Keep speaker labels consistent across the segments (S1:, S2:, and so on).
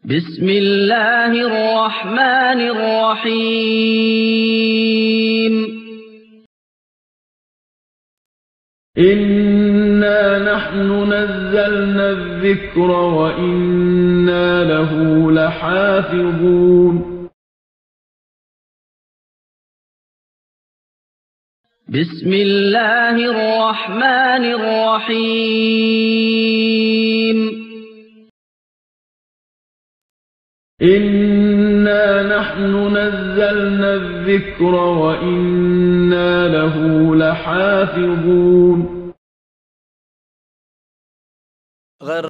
S1: بسم الله الرحمن الرحيم
S2: إنا نحن نزلنا الذكر وإنا له لحافظون
S1: بسم الله الرحمن الرحيم
S2: إنا نحن نزلنا الذكر وإنا له لحافظون
S3: غير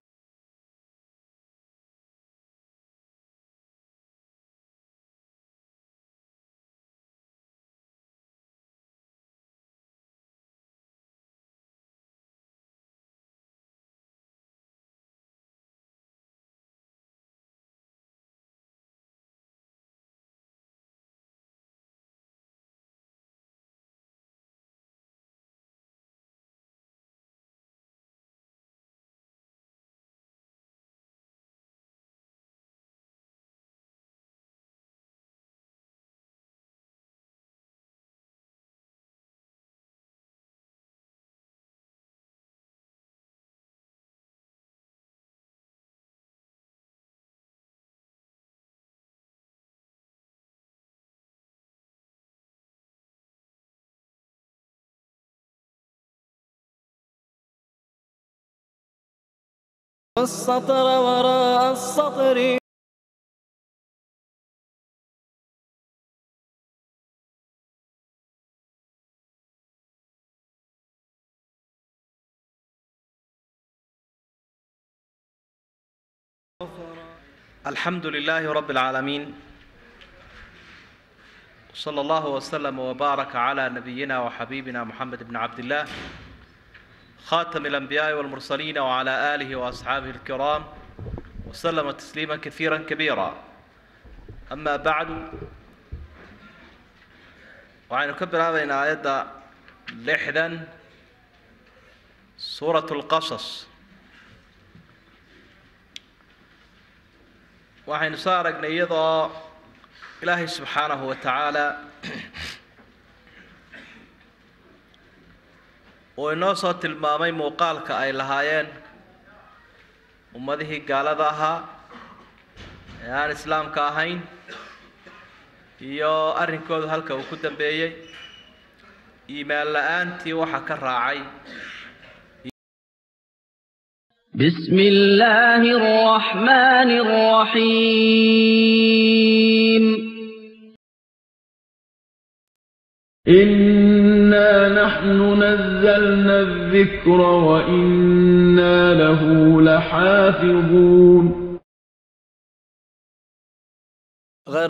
S3: السطر وراء السطر
S4: الحمد لله رب العالمين صلى الله وسلم وبارك على نبينا وحبيبنا محمد بن عبد الله خاتم الأنبياء والمرسلين وعلى آله وأصحابه الكرام وسلم تسليما كثيرا كبيرا أما بعد waxaynu ka bilaabaynaa aayadda lixdan suuratu lqasas waxaynu soo aragnay iyadoo ilaahay subxaanahu wa tacaala uu inoo soo tilmaamay muuqaalka ay lahaayeen ummadihii gaalada ahaa ee aan islaamka ahayn iyo arrinkoodu halka uu ku dambeeyey iimaan la-aantii waxa ka raacay
S1: بسم الله الرحمن الرحيم
S2: إنا نحن نزلنا الذكر وإنا له لحافظون
S3: غير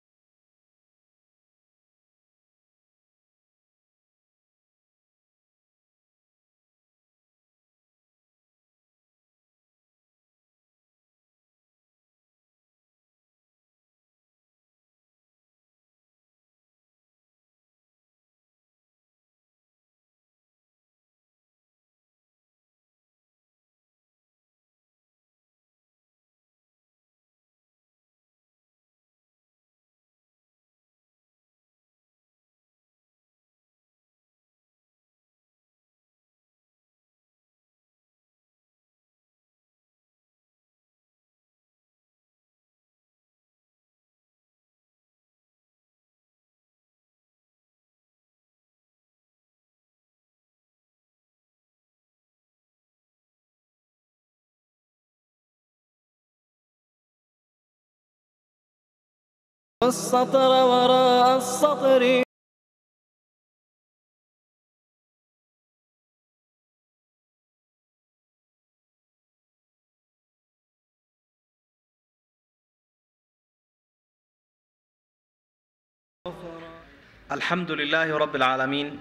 S3: السطر وراء السطر
S4: الحمد لله رب العالمين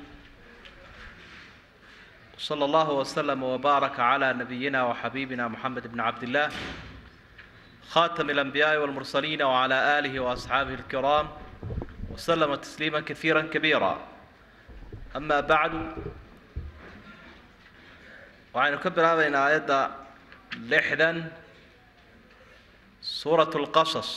S4: صلى الله وسلم وبارك على نبينا وحبيبنا محمد بن عبد الله خاتم الأنبياء والمرسلين وعلى آله وأصحابه الكرام وسلم تسليما كثيرا كبيرا أما بعد waxaynu ka bilaabaynaa aayadda lixdan suurat lqasas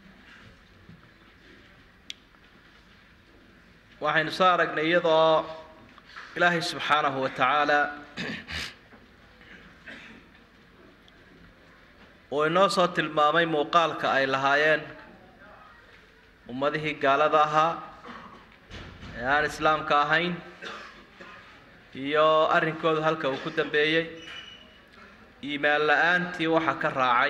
S4: waxaynu soo aragnay iyadoo ilaahay subxaanahu wa tacaala uu inoo soo tilmaamay muuqaalka ay lahaayeen ummadihii gaalada ahaa ee aan islaamka ahayn iyo arrinkoodu halka uu ku dambeeyey iimaan la-aantii waxa ka raacay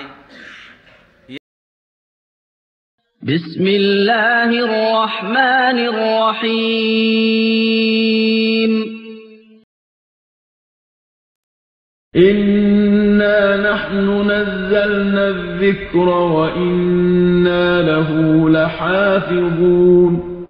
S1: بسم الله الرحمن الرحيم
S2: إنا نحن نزلنا الذكر وإنا له لحافظون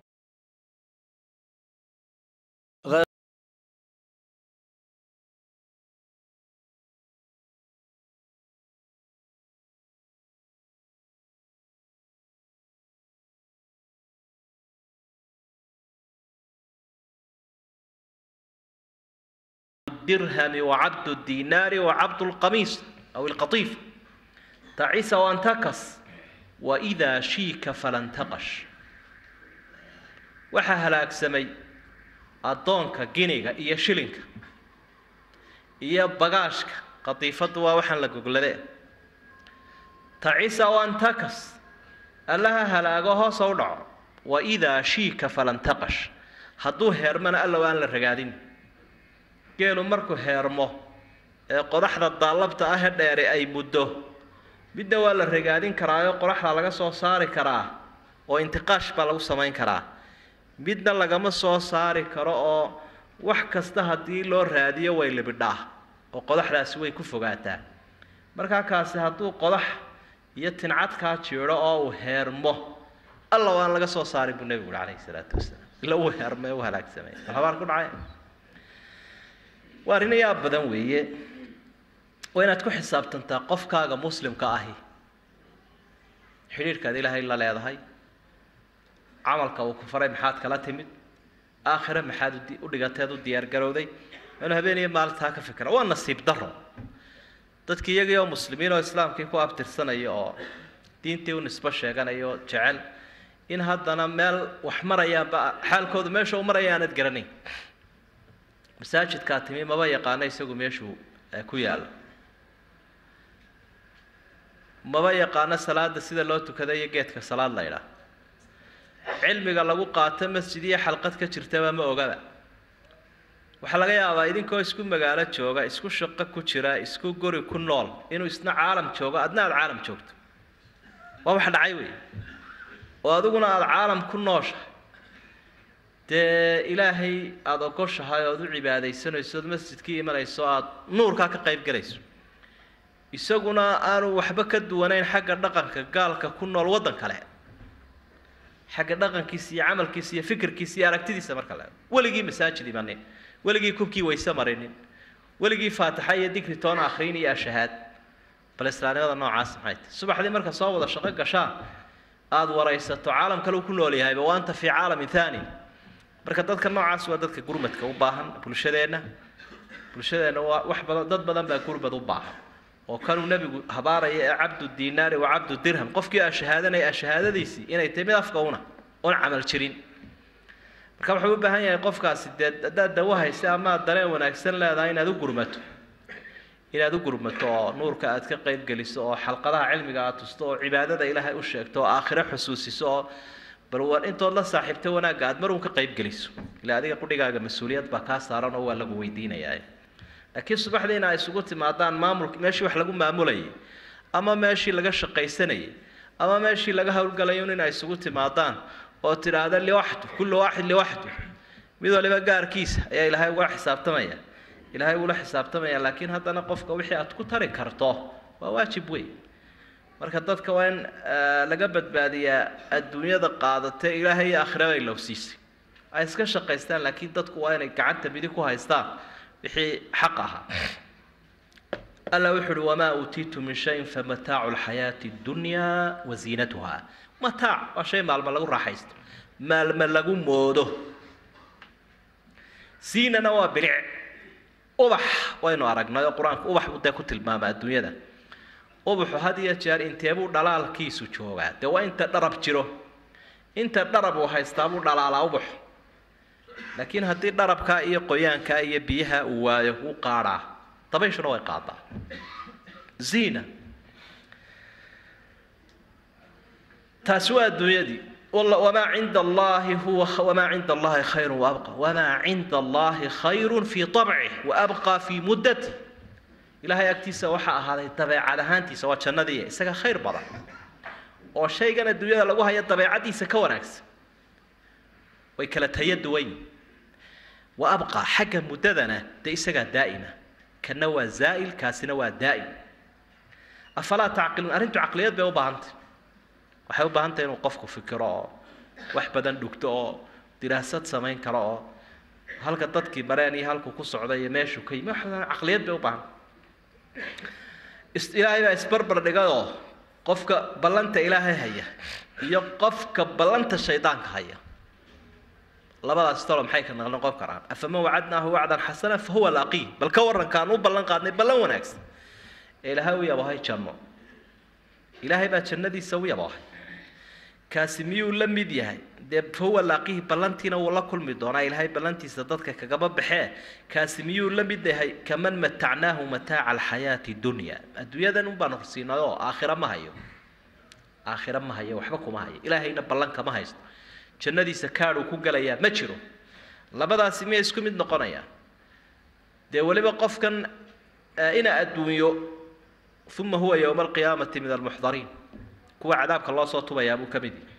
S4: الدرهم وعبد الدينار وعبد القميص أو القطيف تعيس وانتكس وإذا شيك فلن تقش waxa halaagsamay addoonka giniga iyo shilinka iyo bagaashka qadiifaddu waa waxaan la gogladee tacisa wantakas allaha halaago hoosa u dhaco waidaa shiika falan taqash hadduu heermana allow aan la ragaadin geelu markuu heermo ee qodaxda daallabta ah ee dheere ay muddo midna waa la ragaadin karaayo qodaxda laga soo saari karaa oo intiqaash baa lagu samayn karaa midna lagama soo saari karo oo wax kasta haddii loo raadiyo way libidhaa oo qodaxdaasi way ku fogaataa markaa kaasi hadduu qodax iyo tincadkaa jiidho oo uu heermo alla waan laga soo saari buu nebigu uhi calayhi salaatu wasalaam ila uu heermay u halaagsamay habaar ku dhacay waa arrin yaab badan weeye waa inaad ku xisaabtantaa qofkaaga muslimka ahi xidhiidhkaad ilaahay la leedahay camalka uu ku faray maxaad kala timid aakhire maxaad udi- u dhigateed u diyaargarowday inuu habeen iyo maalintaa ka fikra waa nasiib daro dadkii iyagii oo muslimiin oo islaamkii ku abtirsanaya oo diintii u nisbo sheeganaya oo jecel in haddana meel wax marayaanba xaalkoodu meesha u maraya aanad garanayn masaajidkaa timi maba yaqaano isagu meeshuu eh, ku yaalo maba yaqaano salaada sida loo tukada iyo geedka salaad la ydhaah cilmiga lagu qaato masjid iyo xalqad ka jirtaba ma ogaba waxaa laga yaabaa idinkoo isku magaalo jooga isku shaqo ku jira isku guri ku nool inuu isna caalam joogo adna aada caalam joogto waa wax dhacay wey oo adiguna aada caalam ku nooshahay dee ilaahay aada ogoshahay ood u cibaadaysanayso ood masjidkii imanayso aada nuurkaa ka qayb galayso isaguna aanu waxba ka duwanayn xagga dhaqanka gaalka ku nool waddan kale xagga dhaqankiisa iyo camalkiisa iyo fikirkiisa iyo aragtidiisa marka la weligii masaajid imanin weligii kubkii wayse marinin weligii faatixa iyo dikri toona akhriin iyo ashahaad bal islaamnimada noocaas maxay tahay subaxdii marka soo wada shaqo gashaan aada waraysato caalam kale uu ku nool yahayba wa anta fii caalamin thani marka dadka noocaas waa dadka gurmadka u baahan bulshadeenna bulshadeenna waa wax badan dad badan baa gurmad u baahan oo kanuu nebigu habaaraya ee cabdu diinaari wa cabdu dirham qofkii aa shahaadanaya shahaadadiisii inay tahay mid afka una oon camal jirin marka wuxuu u baahan yahay qofkaasi dee haddaad dawo haysa ama aad dareen wanaagsan leedahay inaad u gurmato inaad u gurmato oo nuurka aad ka qayb geliso oo xalqadaha cilmiga aad tusto oo cibaadada ilaahay u sheegto oo aakhiro xusuusiso oo bal war intood la saaxiibta wanaagga aad mar uun ka qayb geliso ilaa adiga qudhigaaga mas-uuliyad baa kaa saaran oo waa lagu weydiinayaa laakiin subaxdiina ay isugu timaadaan maamulka meeshii wax lagu maamulayay ama meeshii laga shaqaysanayay ama meeshii laga howlgalayo in ay isugu timaadaan oo tidhaahda liwaxdu kullu waaxid liwaxdu mid waliba gaarkiisa ayaa ilaahay uga xisaabtamaya ilaahay uula xisaabtamaya laakiin haddana qofka wixii aad ku tari karto waa waajib weyn marka dadka waa in eh, laga badbaadiyaa adduunyada qaadatee ilaahay iyo aakhiraba ay lowsiisay ay iska shaqaystaan laakiin dadku waa inay gacanta midig ku haystaan wixii xaq ahaa alla wuxu uhi wamaa uutiitu min shayin famataacu lxayaati اdunyaa wa ziinatuha mataac waa shay maalmo lagu raaxaysto maalmo lagu moodo siinana waa bilic ubax waynu aragnay oo qur-aanku ubax buu dee ku tilmaama adduunyada ubaxu had iyo jeer inteebuu dhalaalkiisu joogaa dee waa inta dharab jiro inta dharab uu haystaa buu dhalaalaa ubaxu laakiin haddii dharabkaa iyo qoyaankaa iyo biyaha uu waayo wuu qaadhaa dabayshuna way qaadaa ziina taasi waa adduunyadii wamaa cinda allahi huwa wamaa cinda allahi khayru waabqa wamaa cinda allahi khayru fii abcih waabqa fii muddati ilahay agtiisa waxaa ahaaday dabeecad ahaantiisa waa jannadii isaga khayr badan oo shaygan adduunyada lagu haya dabeecadiisa ka wanaagsan way kala taya duwan yihin wa abqa xagga muddadana dee isagaa daa'ima kana waa zaa'il kaasina waa daa'im afalaa tacqiluun arrintu caqliyad bay u baahantay waxay u baahantahy inuu qofku fikiro oo wax badan dhugto oo diraasad samayn karo oo halka dadkii mareen iyo halku ku socday iyo meeshuu ka yimi wax badan caqliyad bay u baahantay ilaahay baa isbarbar dhigayoo qofka ballanta ilaahay haya iyo qofka ballanta shaydaanka haya labadaas talo maxay ka naqli noqon karaan afaman wacadnaahu wacdan xasana fa huwa laqiih bal ka warrankaan u ballan qaadnay ballan wanaagsan ee ilaahay u yabahay janno ilaahay baa jannadiisa u yabahay kaasi miyuu la mid yahay dee fa huwa laaqihi ballantiina wuu la kulmi doonaa ilaahay ballantiisa dadka kagaba baxee kaasi miyuu la mid yahay kaman matacnaahu mataaca alxayaati dunya adduunyadan un baanu siinay oo aakhira ma hayo aakhira ma hayo waxba kuma hayo ilaahayna ballan kama haysto jannadiisa kaadhuu ku gelayaa ma jiro labadaasi miyay isku mid noqonayaan dee weliba qofkan ina adduunyo uma huwa yowma alqiyaamati min almuxdariin kuwa cadaabka loo soo tubayaa buu ka mid yahay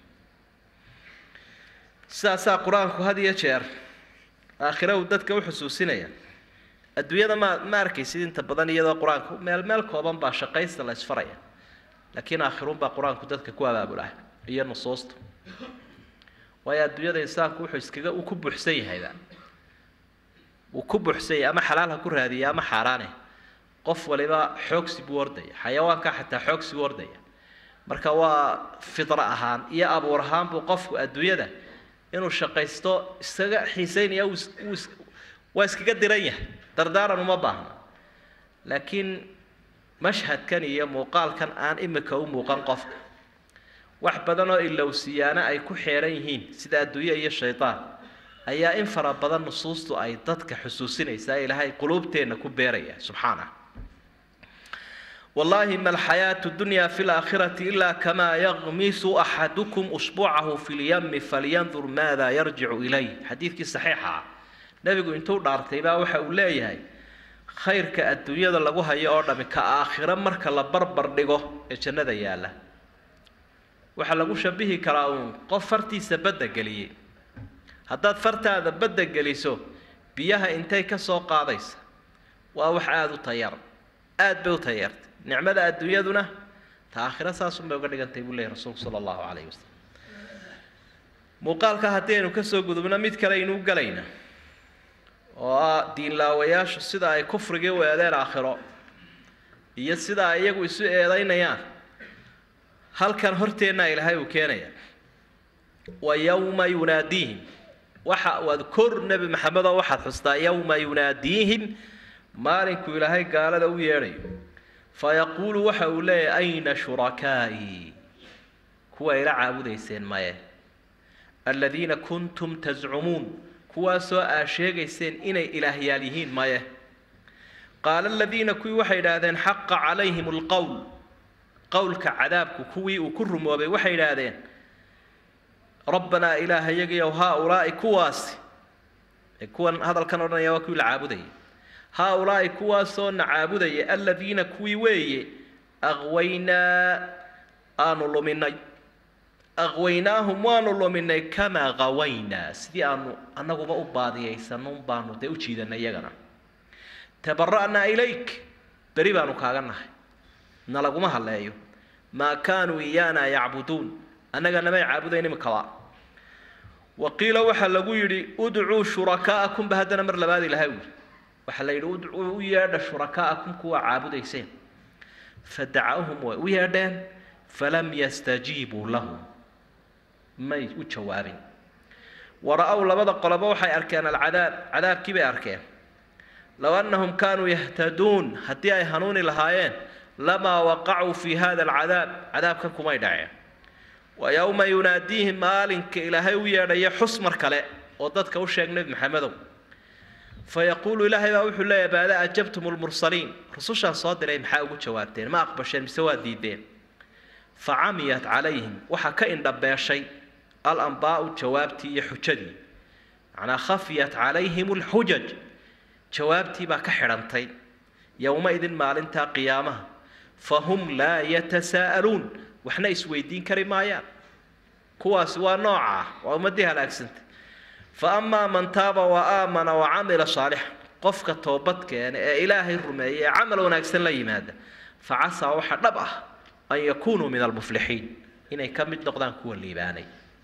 S4: sidaasaa qur-aanku had iyo jeer aakhira uu dadka u xusuusinaya adduunyada ma ma arkaysid inta badan iyadoo qur-aanku meel meel kooban baa shaqaysta la isfaraya laakiin aakhiruun baa qur-aanku dadka ku abaabulaa iyo nusuusta waayo adduunyada insaanku wuxuu iskaga uu ku buuxsan yahayba wuu ku buuxsan yahay ama xalaal ha ku raadiya ama xaaraane qof waliba xoogsi buu ordaya xayawaanka xataa xoogsi buu ordaya marka waa fidra ahaan iyo abuur ahaan buu qofku adduunyada inuu shaqaysto isaga xiiseynaya waa iskaga diran yahay dardaaran uma baahna laakiin mashhadkan iyo muuqaalkan aan imika u muuqan qofka wax badan oo ilowsiyaana ay ku xeeran yihiin sida adduunye iyo shaydaan ayaa in fara badan nusuustu ay dadka xusuusinaysaa ilaahay quluubteenna ku beeraya subxaanah والله ما الحياة الدنيا في الآخرة إلا كما يغمس أحدكم أصبعه في اليم فلينظر ماذا يرجع إليه حديثك صحيحة نبي انتو دارتي با waxa uu leeyahay khayrka adduunyada lagu hayo oo dhami ka aakhira marka la barbar dhigo ee jannada yaala waxa lagu shabihi karaa uun qof fartiisa badda geliyey haddaad fartaada badda geliso biyaha intay ka soo qaadaysa waa wax aada u tayar aad bay u tayartay nicmada adduunyaduna ta aakhira saasun bay uga dhigantay buu leeyahy rasuulku sala allahu calayhi wasalam muuqaalka haddii aynu kasoo gudubno mid kale aynuu galayna oo ah diinlaawayaashu sida ay kufrigii u eedeen aakhiro iyo sida ay iyagu isu eedaynayaan halkan horteennaa ilaahay uu keenaya wa yowma yunaadiihim waxa waad kor nebi maxamed oo waxaad xustaa yowma yunaadiihim maalinkuu ilaahay gaalada u yeedhayo fayaquulu waxa uu leeyahy ayna shurakaa'ii kuwa ila caabudayseen maye aladiina kuntum tascumuun kuwaasoo aa sheegayseen inay ilaahyaal yihiin maye qaala aladiina kuwii waxay idhaahdeen xaqa calayhim alqowl qowlka cadaabku kuwii uu ku rumoobay waxay idhaahdeen rabbanaa ilaahayagiyow haa-ulaa'i kuwaasi ee kuwan hadalkan odhanaya waa kuwii la caabudayay haa-ulaa'i kuwaasoo na caabudaya aladiina kuwii weeye aqwaynaa aanu luminay aqwaynaahum waanu luminay kamaa qawaynaa sidii aanu annaguba u baadiyaysanno un baanu dee u jiidanay iyagana tabara'naa ilayk beri baanu kaaga nahay nalaguma hadleeyo maa kaanuu iyaana yacbuduun annaga namay caabudayn imikaba wa qiila waxaa lagu yidhi udcuu shurakaa'akum ba haddana mar labaad ilahay u yidhi waxaa la yidhi udcuu u yeedha shurakaa'akum kuwa caabudayseen fadacawhum way u yeedheen falam yastajiibuu lahum may u jawaabin wara-ow labada qoloba waxay arkeen alcadaab cadaabkii bay arkeen low annahum kaanuu yahtaduun haddii ay hanuuni lahaayeen lamaa waqacuu fi hada alcadaab cadaabkan kumay dhaceen wa yowma yunaadiihim maalinka ilaahay u yeedhaya xus mar kale oo dadka u sheeg nebi maxamedow fayaquulu ilaahay baa wuxuu leeyahay baada ajabtum lmursaliin rusushaan soo diray maxaa ugu jawaabteen ma aqbasheen mise waa diideen facamiyat calayhim waxaa ka indhabeeshay alambaau jawaabtii iyo xujadii macnaa khafiyat calayhim alxujaj jawaabtii baa ka xidhantay yowma-idin maalintaa qiyaamaha fahum laa yatasaa'aluun waxna isweydiin kari maayaan kuwaasi waa nooca ah waa ummaddii halaagsantay fa amaa man taaba wa aamana wa camila saalixan qofka toobad keena ee ilaahay rumeeya ee camal wanaagsan la yimaada fa casaa waxa dhab ah an yakunuu min almuflixiin inay ka mid noqdaan kuwa liibaanay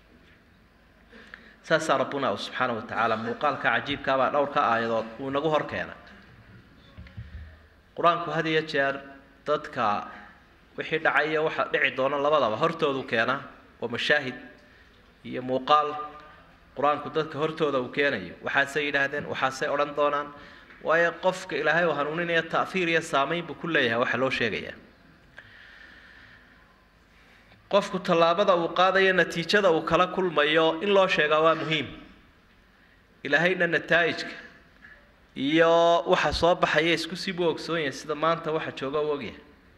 S4: saasaa rabbuna subxaana wa tacaala muuqaalka cajiibkaabaa dhowrka aayadood uu inagu hor keena qur-aanku had iyo jeer dadka wixii dhacaya waxa dhici doona labadaba hortoodu keena waa mashaahid iyo muuqaal qur-aanku dadka hortooda uu keenayo waxaasay yidhaahdeen waxaasay odhan doonaan waayo qofka ilaahay oo hanuuninaya ta'fiir iyo saamayn buu ku leeyahay waxa loo sheegayaa qofku tallaabada uu qaadayo natiijada uu kala kulmayo in loo sheegaa waa muhiim ilaahayna nataa'ijka iyo waxa soo baxaya isku sii buu ogsoon yahay sida maanta waxa jooga u ogyahay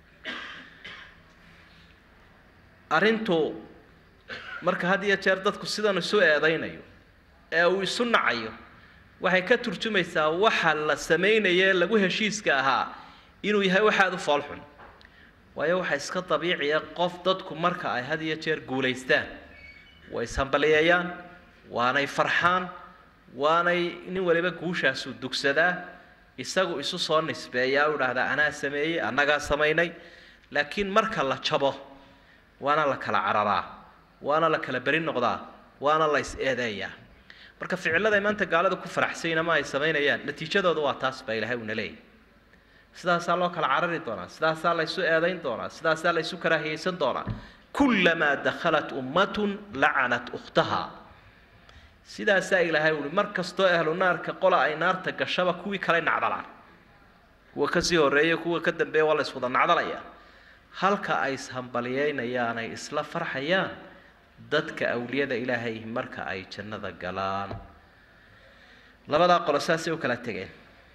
S4: arrintu marka had iyo jeer dadku sidan isu eedaynayo ee uu isu nacayo waxay ka turjumaysaa waxa la samaynaye lagu heshiiska ahaa inuu yahay waxaad u foolxun waayo waxa iska dabiiciya qof dadku marka ay had iyo jeer guulaystaan way ishambaliyeeyaan waanay farxaan waanay nin waliba guushaasuu dugsadaa isagu isu soo nisbeeyaa u dhahdaa anaa sameeyey annagaa samaynay laakiin marka la jabo waana la kala cararaa waana la kala beri noqdaa waana la is eedeeyaa marka ficilladay maanta gaalada ku faraxsayna ma ay samaynayaan natiijadooda waa taas baa ilaahay uuna leeyahy sidaasaa loo kala carari doonaa sidaasaa la ysu eedayn doonaa sidaasaa la ysu karaahiyeysan doonaa kullamaa dakhalat ummatun lacanat ukhtaha sidaasaa ilaahay uhi mar kastoo ahlu naarka qola ay naarta gashaba kuwii kale nacdalaan kuwa kasii horreeya kuwa ka dambeeya waa la iswada nacdalaya halka ay ishambaliyeynayaan ay isla farxayaan dadka awliyada ilaahay marka ay jannada galaan labadaa qolo saasay u kala tegeen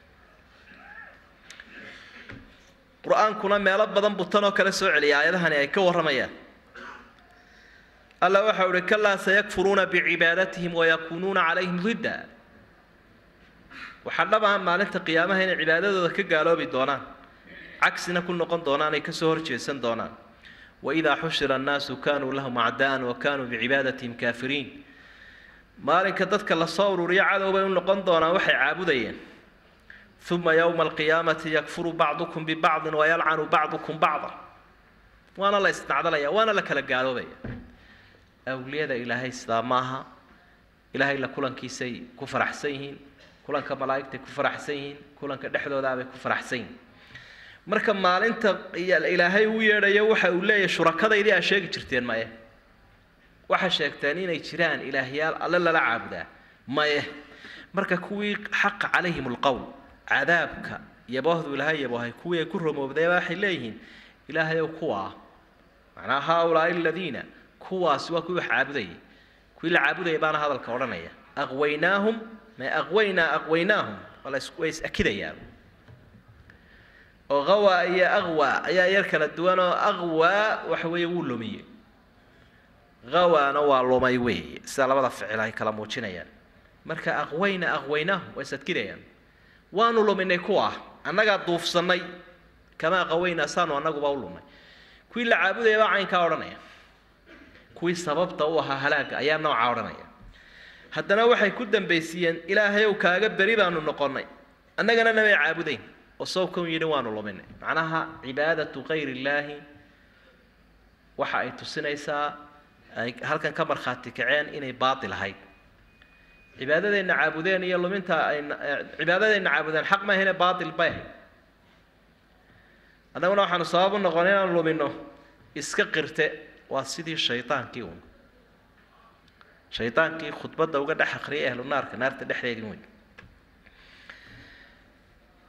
S4: qur-aankuna meelo badan buu tan oo kale soo celiya aayadahani ay ka warramayaan alla waxa uhi kalaa sayakfuruuna bicibaadatihim wayakunuuna calayhim ridda waxaa dhab ah maalinta qiyaamaha inay cibaadadooda ka gaaloobi doonaan cagsina ku noqon doonaan ay kasoo horjeesan doonaan waidaa xushira annaasu kanuu lahum acdaa'an wa kanuu bicibaadatihim kaafiriin maalinka dadka lasoo ururiyo cadow bay u noqon doonaan waxay caabudayeen uma yowma alqiyaamati yakfuru bacdukum bibacdin wayalcanu bacdukum bacda waana la isnacdalaya waana la kala gaaloobaya awliyada ilaahay sidaa maaha ilaahay la kulankiisay ku faraxsan yihiin kulanka malaa'igtay ku faraxsan yihiin kulanka dhexdoodaabay ku faraxsan yihiin marka maalinta ilaahay u yeedhayo waxa uu leeyahay shurakadaydii aa sheegi jirteen maye waxaa sheegteen inay jiraan ilaahyaal alle lala caabudaa maye marka kuwii xaqa calayhim alqowl cadaabka yaboohdu ilaahay yaboohay kuwii ay ku romoobdayba waxay leeyihiin ilaahayow kuwaa macnaa haaulaai aladiina kuwaasi waa kuwii wax caabudayay kuwii la caabudayay baana hadalka odhanaya aqwaynaahum ma aqwaynaa aqwaynaahum waa la is way is akidayaan oo qawa iyo aqwa ayaa yar kala duwan oo aqwa waxa weeye wuu lumiyey qawaana waa lumay weeye sida labada ficil ay kala muujinayaan marka aqwayna aqwaynaahum waa is adkidayaan waanu luminay kuwa annagaa duufsannay kamaa qawayna saanu annaguba u lumnay kuwii la caabudaya baa caynkaa odhanaya kuwii sababta u ahaa halaagga ayaa noocaa odhanaya haddana waxay ku dambaysiiyeen ilaahayow kaaga beri baanu noqonnay annagana namay caabudayn oo sawkan yidhi waanu luminay macnaha cibaadatu kayri illaahi waxa ay tusinaysaa ay halkan ka markhaati kaceen inay baatil ahayd cibaadadayna caabudeen iyo luminta ay cibaadadayna caabudeen xaq ma ahine baatil bay ahayd annaguna waxaanu sabab u noqon inaanu lumino iska qirte waa sidii shaydaankii un shaydaankii khudbadda uga dhex akriyay ahlu naarka naarta dhexdeedii weyn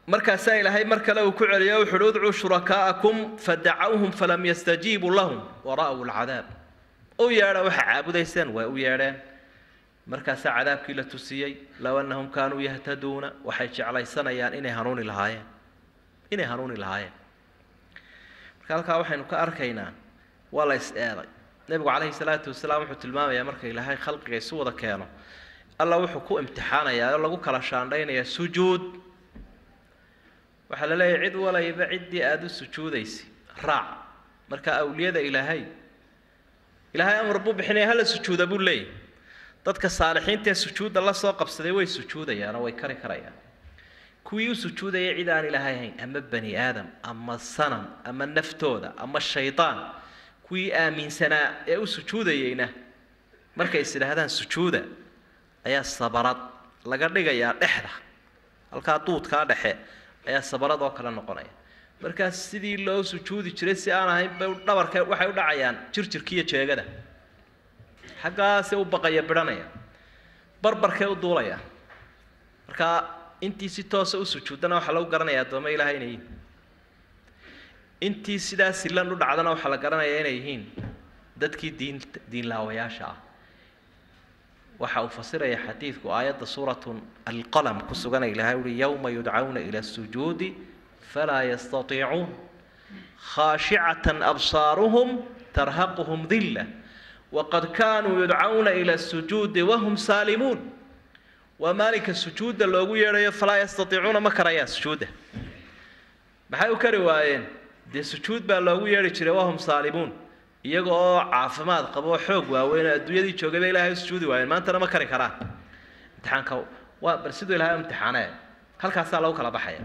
S4: markaasaa ilaahay mar kale uu ku celiyo wuxu uhi udcuu shurakaa'akum fadacawhum falam yastajiibuu lahum wara'w alcadaab u yeedha waxa caabudayseen waa u yeedheen markaasaa cadaabkii la tusiyey low annahum kaanuu yahtaduuna waxay jeclaysanayaan inay hanuuni lahaayeen inay hanuuni lahaayeen marka halkaa waxaynu ka arkaynaa waa la is eeday nebigu calayhi salaatu wasalaam wuxuu tilmaamayaa marka ilaahay khalqiga isu wada keeno alla wuxuu ku imtixaanayaa oo lagu kala shaandhaynayaa sujuud waxaa la leeyahay cid walayba ciddii aada u sujuudaysa raac marka awliyada ilaahay ilaahay amar buu bixinaya hala sujuuda buu leeyahy dadka saalixiintaee sujuudda la soo qabsaday way sujuudayaan oo way kari karayaan kuwii u sujuudaya cid aan ilaahay ahayn ama bani aadam ama sanam ama naftooda ama shaydaan kuwii aaminsanaa ee u sujuudayeyna markay is idhaahdaan sujuuda ayaa sabarad laga dhigayaa dhexda halkaa duudkaa dhexe ayaa sabarad oo kale noqonaya markaas sidii loo sujuudi jiray si aan ahayn bay dhabarka waxay u dhacayaan jirjirkiiyo jeegada xaggaasee u baqaya bidhanaya barbarkee u duulaya markaa intii si toosa u sujuudana waxaa lagu garanaya addooma ilahay inay yihiin intii sidaa silan u dhacdana waxaa la garanayaa inay yihiin dadkii diin diinlaawayaasha ah waxa uu fasiraya xadiidku aayadda suuratu alqalam ku sugan ilahay uhi yowma yudcawna ila asujuudi falaa yastatiicuun khaashicatan absaaruhum tarhaquhum dilla waqad kaanuu yudcawna ila asujuudi wahum saalimuun waa maalinka sujuudda loogu yeedhayo falaa yastatiicuuna ma karayaan sujuudda maxay u kari waayeen dee sujuud baa loogu yeedhi jiray wahum saalimuun iyaga oo caafimaad qabo oo xoog waaweyn oo adduunyadii joogay bay ilaahay u sujuudi waayeen maantana ma kari karaan imtixaanka waa bal siduu ilahay u imtixaanee halkaasaa lagu kala baxaya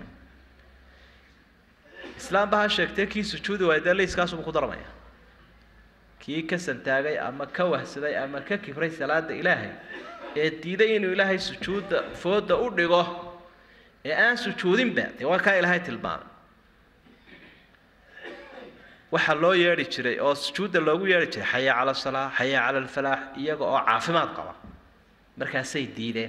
S4: islaamba ha sheegtee kii sujuudi waayay dee layskaasubuu ku darmaya kii ka santaagay ama ka wahsaday ama ka kibray salaada ilaahay ee diiday inuu ilaahay sujuudda fooda u dhigo ee aan sujuudinba dee waa kaa ilaahay tilmaamay waxaa loo yeedhi jiray oo sujuudda loogu yeedhi jiray xaya cala asalaa xaya cala alfalaax iyaga oo caafimaad qaba markaasay diideen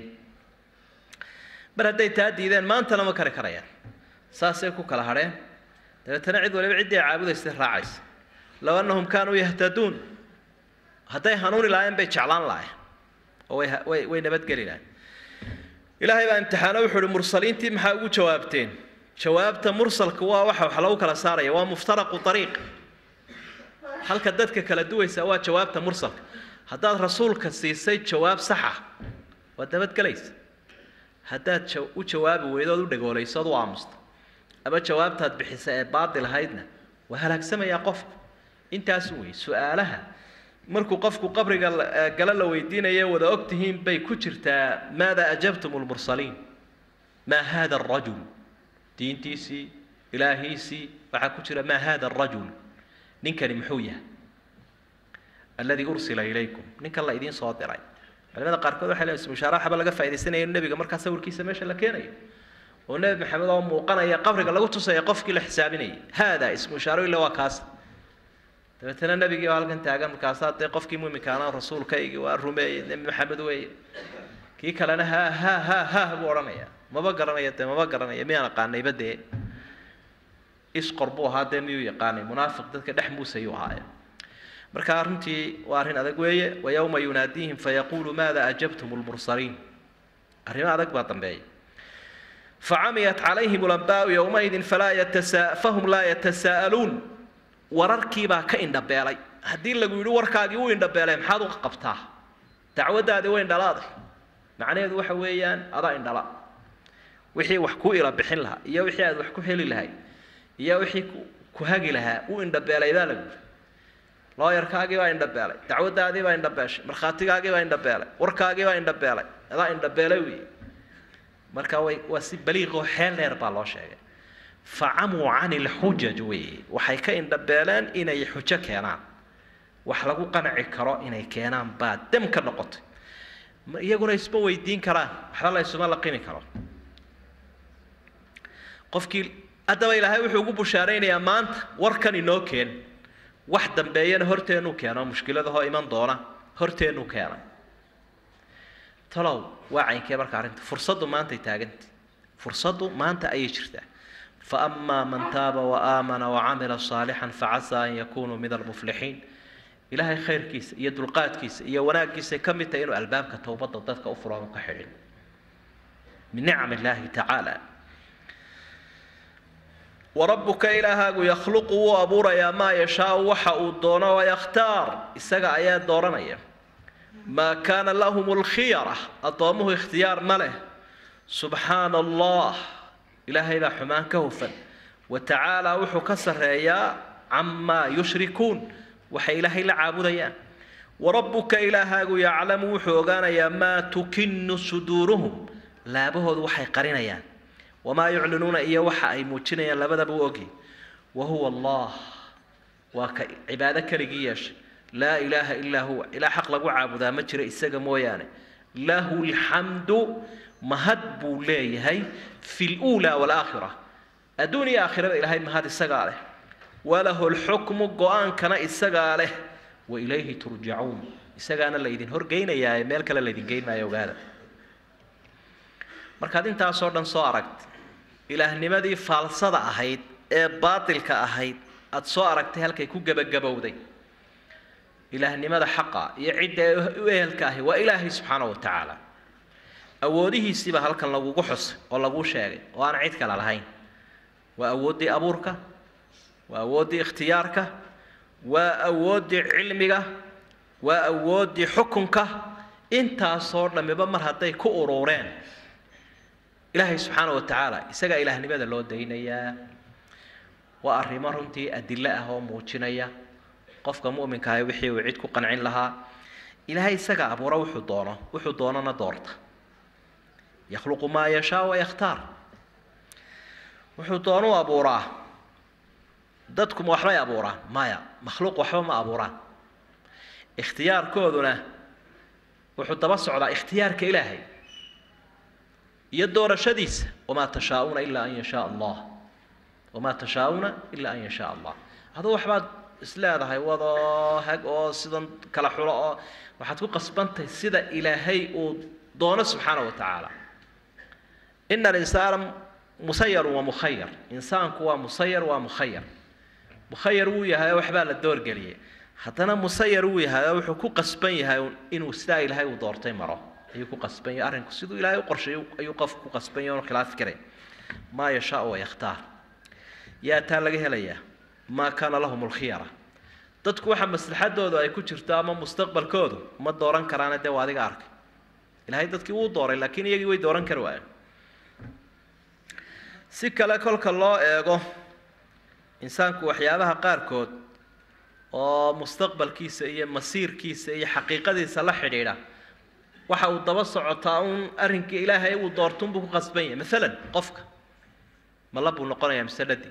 S4: mar hadday taa diideen maantana ma kari karayaan saasay ku kala hadheen dabeetana cid waliba ciddii ay caabudaysay raacaysa low annahum kaanuu yahtaduun hadday hanuuni lahaayeen bay jeclaan lahayen oo way way way nabadgeli lahayen ilaahay baa imtixaano wuxuu uhi mursaliintii maxaa ugu jawaabteen jawaabta mursalka waa waxa wax lagu kala saaraya waa muftaraqu ariiq halka dadka kala duwaysa waa jawaabta mursalka haddaad rasuulka siisay jawaab saxa waad nabadgelaysa haddaad u jawaabi weydo ood u dhagoolayso ood u aamusto ama jawaabtaad bixisa ee baadil ahaydna waa halaagsamayaa qofku intaasu wey su-aalaha markuu qofku qabriga gala la weydiinayo wada og tihiin bay ku jirtaa maada ajabtum lmursaliin maa hada arajul diintiisii ilaahiisii waxaa ku jira maa hada arajul ninkani muxuu yahay alladii ursila ilaykum ninkan la idiin soo diray culimada qaarkood waxay leeyihin ismushaara waxba laga faa'idaysanayo in nebiga markaa sawirkiisa meesha la keenayo oo nebi maxamed oo muuqanaya qabriga lagu tusaya qofkii la xisaabinayay haada ismushaaro illa waa kaas dabeetana nebigii oo halkan taagan markaasaa dee qofkii muuminkaana rasuulkaygii waa rumeeyey nebi maxamed weeye kii kalena ha ha ha ha buu odhanaya maba garanaya dee maba garanaya miyaan aqaanayba dee isqor buu ahaa dee miyuu yaqaanay munaafiq dadka dhex muusayuu ahaaye marka runtii waa arrin adag weeye wa yowma yunaadiihim fayaquulu maada ajabtum lmursaliin arrimo adag baa dambeeya facamiyat calayhim ulambaau yowmaidin falaa yatasa fahum laa yatasaa'aluun wararkiibaa ka indhabeelay haddii lagu yidhi warkaagii u indhabeelay maxaad u qabtaa dacwaddaadii way indhalaaday macnaheedu waxa weeyaan adaa indhala wixii wax ku ila bixin lahaa iyo wixii aad wax ku heli lahay iyo wixii ku hagi lahaa u indhabeelay baa lagu yidhi looyarkaagii baa indhabeelay dacwaddaadii baa indhabeeshay markhaatigaagii baa indhabeelay warkaagii baa indhabeelay adaa indhabeelay wey marka way waa si baliiqoo xeel dheer baa loo sheegay facamuu can ilxujaj weeye waxay ka indhabeeleen inay xujo keenaan wax lagu qanci karo inay keenaan baa dem ka noqotay iyaguna isma weydiin karaan waxba la isuma laqimi karo qofkii haddaba ilaahay wuxuu ugu bushaaraynayaa maanta warkan inoo keen wax dambeeyana horteenu keeno mushkiladahoo iman doona horteenu keenay talow waa caynkee marka arrinta fursaddu maantay taaganta fursaddu maanta ayay jirtaa فأما من تاب وآمن وعمل صالحا فعسى أن يكونوا من المفلحين إلهي خير كيس iyo dulqaadkiisa iyo wanaaggiisa ka mid tahay inuu albaabka towbadda dadka u furaano ka xidhin min nicam illaahi tacaala warabuka ilaahaagu yakhluqu wuu abuurayaa maa yashaau waxa uu doono wayakhtaar isaga ayaa dooranaya maa kaana lahum lkhiyara addoommuhu ikhtiyaar ma leh subxaana allah ilaahay baa xumaan ka hufan wa tacaalaa wuxuu ka sarreeyaa camaa yushrikuun waxay ilaahay la caabudayaan warabbuka ilaahaagu yaclamu wuxuu ogaanayaa maa tukinu suduuruhum laabahoodu waxay qarinayaan wamaa yuclinuuna iyo waxa ay muujinayaan labadaba u ogi wa huwa allah waa ka cibaado keligii yeeshay laa ilaaha ilaa huwa ilaa xaq lagu caabudaa ma jira isaga mooyaane lahu lxamdu mahad buu leeyahay fi luulaa walaakhira adduun iyo aakhiraba ilaahay mahad isagaa leh walahu lxukmu go-aankana isagaa leh wa ilayhi turjacuun isagaana laydin horgeynayaa meel kale laydin geyn maayo ogaada markaad intaasoo dhan soo aragta ilaahnimadii faalsada ahayd ee baatilka ahayd aada soo aragtay halkay ku gebagabowday ilaahnimada xaqa iyo cidda u ehelka ahi waa ilaahay subxaana wa tacaala awoodihiisiiba halkan lagugu xusay oo laguu sheegay oo aan cid kale lahayn waa awooddii abuurka waa awooddii ikhtiyaarka waa awooddii cilmiga waa awooddii xukunka intaasoo dhammiba mar hadday ku urureen ilaahay subxaana wa tacaala isagaa ilaahnimada loo daynayaa waa arrimo runtii adilo ah oo muujinaya qofka mu'minka ahi wixii uu cid ku qancin lahaa ilaahay isagaa abuura wuxuu doono wuxuu doonana doorta yakhluqu maa yashaa wayakhtaar wuxuu doonu abuuraa dadku ma waxbay abuuraan maya makhluuq waxba ma abuuraan ikhtiyaarkooduna wuxuu daba socdaa ikhtiyaarka ilaahay iyo doorashadiisa wamaa tashaa'uuna ilaa an yashaa allah wamaa tashaa'uuna ilaa an yashaa allah aduu waxbaad isleedahay wadoo hag oo sidan kala xulo oo waxaad ku qasbantahay sida ilaahay uu doono subxaana wa tacaala ina alinsaana musayarun wa mukhayar insaanku waa musayar waa mukhayar mukhayar wuu yahay oo waxbaa la doorgeliyay haddana musayar wuu yahay oo wuxuu ku qasban yahay inuu sidaa ilaahay uu doortay maro ayuu ku qasban yahay arrinku siduu ilaahay u qorsheeyo ayuu qofku ku qasban yahay oon khilaafi karayn maa yashaa wa yakhtaar yaa taa laga helayaa maa kaana lahum lkhiyara dadku waxa maslaxadoodu ay ku jirto ama mustaqbalkoodu ma dooran karaane dee waa adiga arkay ilaahay dadkii wuu dooray laakiin iyagii way dooran kari waayeen si kale kolka loo eego insaanku waxyaabaha qaarkood oo mustaqbalkiisa iyo masiirkiisa iyo xaqiiqadiisa la xidhiidha waxa uu daba socotaa uun arrinkii ilaahay uu doortunbuu ku qasban yahay maalan qofka mala buu noqonayaa mise dhadi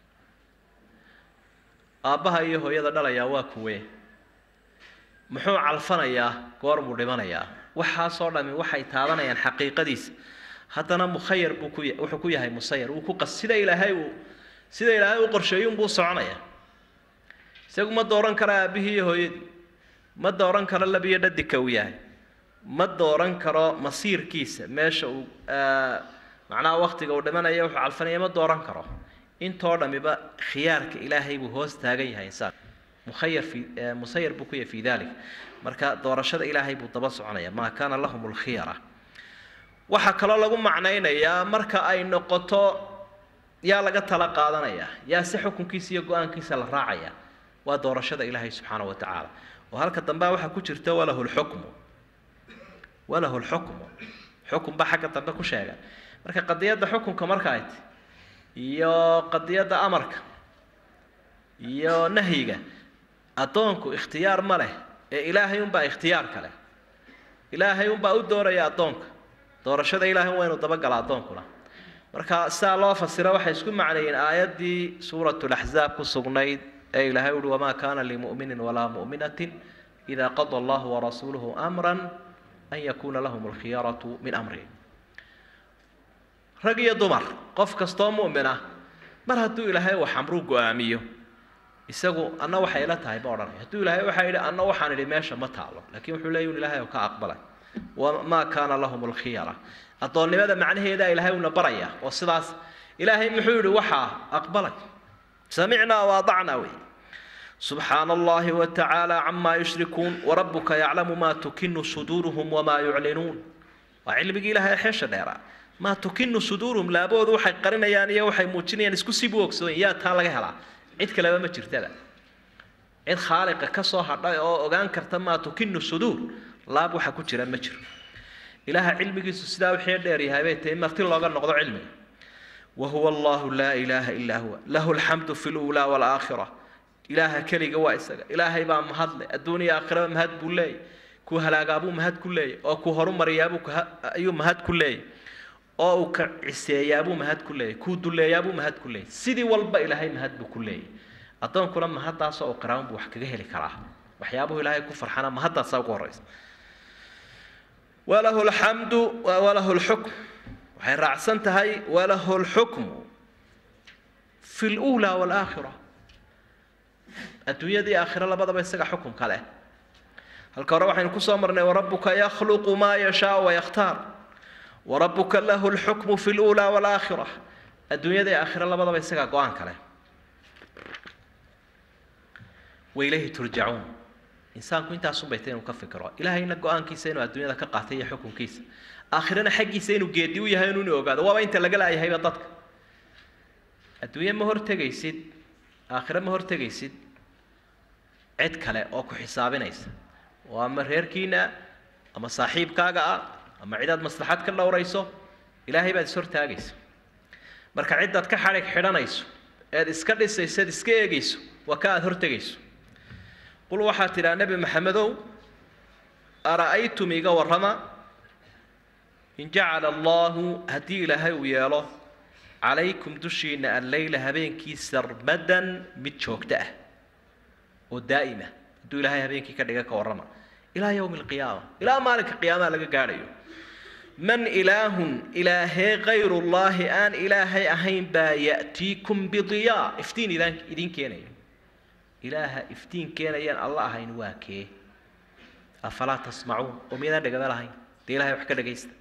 S4: aabbaha iyo hooyada dhalayaa waa kuwee muxuu calfanayaa goor buu dhimanayaa waxaasoo dhami waxay taabanayaan xaqiiqadiisa haddana mukhayar buu ku wuxuu ku yahay musayar wuu ku qas sida ilaahay uu sida ilaahay u qorsheeyuunbuu soconaya isagu ma dooran karo aabbihii iyo hooyadii ma dooran karo labiyo dhadika uu yahay ma dooran karo masiirkiisa meesha uu macnaha waktiga uu dhimanaya wuxuu calfanaya ma dooran karo intoo dhamiba khiyaarka ilaahay buu hoos taagan yahay insaan mukhayar fi musayar buu ku yahay fi dalik marka doorashada ilaahay buu daba soconaya maa kaana lahum lkhiyara waxaa kaloo lagu macnaynayaa marka ay noqoto yaa laga tala qaadanaya yaa si xukunkiisa iyo go-aankiisa la raacaya waa doorashada ilaahay subxaana wa tacaala oo halka dambea waxaa ku jirta walahu lxukmu walahu lxukmu xukun baa xagga dambe ku sheega marka qadiyadda xukunka marka ay ti iyo qadiyadda amarka iyo nahyiga addoonku ikhtiyaar ma leh ee ilaahay unbaa ikhtiyaarka leh ilaahay unbaa u dooraya addoonka doorashada ilaahay waa inuu dabagala addoonkuna marka sidaa loo fasiro waxay isku macneeyeen aayaddii suuratu laxzaab ku sugnayd ee ilaahay uhi wamaa kaana limu'minin walaa mu'minatin idaa qada allahu warasuuluhu amran an yakuuna lahum alkhiyaratu min amrihim rag iyo dumar qof kastoo mu'min ah mar hadduu ilaahay wax amruu go-aamiyo isagu anna waxay la tahay ma odhanay hadduu ilaahay waxaa yidhi anna waxaan idhi meesha ma taalo laakiin wuxuu leeyahy un ilaahay oo ka aqbalay wamaa kaana lahum lkhiyara addoonnimada macnaheeda ilaahay uuna baraya oo sidaas ilaahay muxuu yihi waxaa aqbalay samicnaa waadacnaa wey subxaana allahi watacaala camaa yushrikuun warabuka yaclamu maa tukinu suduuruhum wamaa yuclinuun waa cilmigii ilahay xeesha dheeraa maa tukinu suduuruhum laaboodu waxay qarinayaan iyo waxay muujinayaan isku sii boogsadan yaa taa laga helaa cid kaleba ma jirtada cid khaaliqa ka soo hadhay oo ogaan karta maa tukinu suduur laab waxa ku jira ma jiro ilaaha cilmigiisu sidaa wixii dheer yahay bay tahay marti looga noqdo cilmiga wahuwa allahu laa ilaaha ilaa huwa lahu lxamdu fi luulaa walaakhira ilaaha keliga waa isaga ilaahay baa mahadle adduuniya aakhiraba mahad buu leeyay kuu halaagaabuu mahad ku leeyay oo kuu horumariyaabuu ayuu mahad ku leeyay oo uu ka ciseeyaabuu mahad ku leeyay kuu duleeyaabuu mahad ku leeyay sidii walba ilaahay mahad buu ku leeyay addoonkuna mahaddaasoo uu qiraaban buu wax kaga heli karaa waxyaabuhu ilaahay ku farxana mahaddaasa ugu horraysa walahu lxamdu walahu lxukm waxay raacsan tahay walahu lxukmu fi luulaa walaakhira adduunyadii aakhiro labadaba isaga xukumka leh halka hore waxaynu kusoo marnay warabuka yakhluqu maa yashaau wayakhtaar warabuka lahu lxukmu fi luulaa walaakhira adduunyadii aakhiro labadaba isaga go-aanka leh wailayhi turjacuun insaanku intaasun bay tahay inuu ka fikiro ilaahayna go-aankiisa inuu adduunyada ka qaatay iyo xukunkiisa aakhirana xaggiisa inuu geedi u yahay inuu ogaado waaba inta laga laayahayba dadka adduunye ma hortegaysid aakhire ma hortegaysid cid kale oo ku xisaabinaysa oo ama reerkiina ama saaxiibkaaga ah ama cidaad maslaxad ka dhowrayso ilaahay baad ishortaagaysa marka ciddaad ka xadhig xidhanayso eed iska dhisayso eed iska eegayso waa ka aada hortegayso qul waxaad tidhaha nebi maxamedow ara'aytum iga warrama in jacala allaahu haddii ilaahay uu yeelo calaykum dushiina alleyla habeenkii sarmadan mid joogto ah oo daa'ima hadduu ilaahay habeenkii ka dhiga ka warrama ilaa yowmi alqiyaama ilaa maalinka qiyaamaha laga gaadhayo man ilaahun ilaahee kayrullaahi aan ilaahay ahayn baa ya'tiikum bidiyaa iftiin idaan idiin keenaya ilaaha iftiin keenayaan alla ahayn waa kee afalaa tasmacuun oo miyadaan dhegaba lahayn dee ilahay wax ka dhegaysta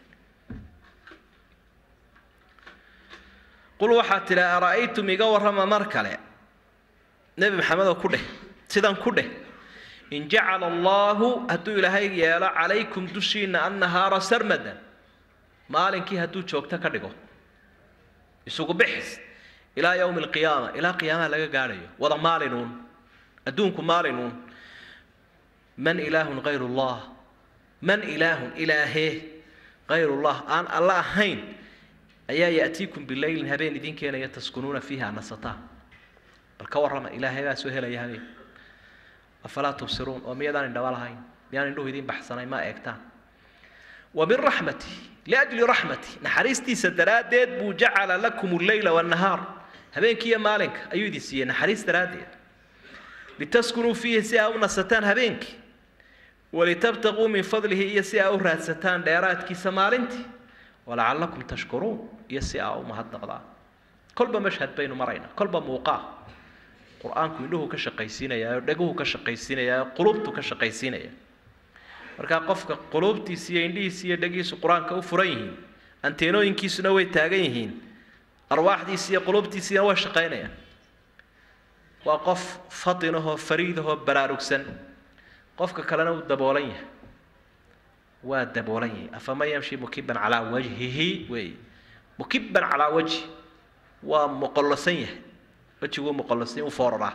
S4: qul waxaad tidhi ara'aytum iga warrama mar kale nebi maxamedoo ku dheh sidan ku dheh in jacala allaahu hadduu ilaahay yeelo calaykum dushiina annahaara sarmadan maalinkii hadduu joogto ka dhigo isugu bixis ilaa yowmi alqiyaama ilaa qiyaamaha laga gaadhayo wada maalinuun adduunku maalinuun man ilaahun kayru llah man ilaahun ilaahee kayrullah aan alla ahayn ayaa ya'tiikum bileylin habeen idin keenaya taskunuuna fiiha nasataan bal ka warrama ilaahay baa soo helaya habeen afalaa tubsiruun oo miyadaan indhaba lahayn miyaan indhuhu idiin baxsanayn ma eegtaan wa min raxmati liajli raxmati naxariistiisa daraaddeed buu jacala lakum alleyla waannahaar habeenkiiyo maalinka ayuu idin siiyey naxariis daraaddeed litaskunuu fiihi si aa u nasataan habeenkii walitabtaquu min fadlihi iyo si aa u raadsataan dheeraadkiisa maalintii walacallakum tashkuruun iyo si aa u mahadnaqdaan kolba mashhad baynu maraynaa kolba muuqaa qur-aanku indhuhu ka shaqaysiinayaa oo dheguhu ka shaqaysiinayaa oo qulubtu ka shaqaysiinaya markaa qofka quluubtiisa iyo indhihiisa iyo dhegihiisu qur-aanka u furan yihiin anteenooyinkiisuna way taagan yihiin arwaaxdiisa iyo quluubtiisiina way shaqaynayaan waa qof fadinahoo fariidahoo baraarugsan qofka kalena uu daboolan yahay waa daboolan yahay afaman yamshi mukiban calaa wajhihi weeye mukiban calaa wajhi waa moqollosan yahay wejiguu moqollosan u fooraraa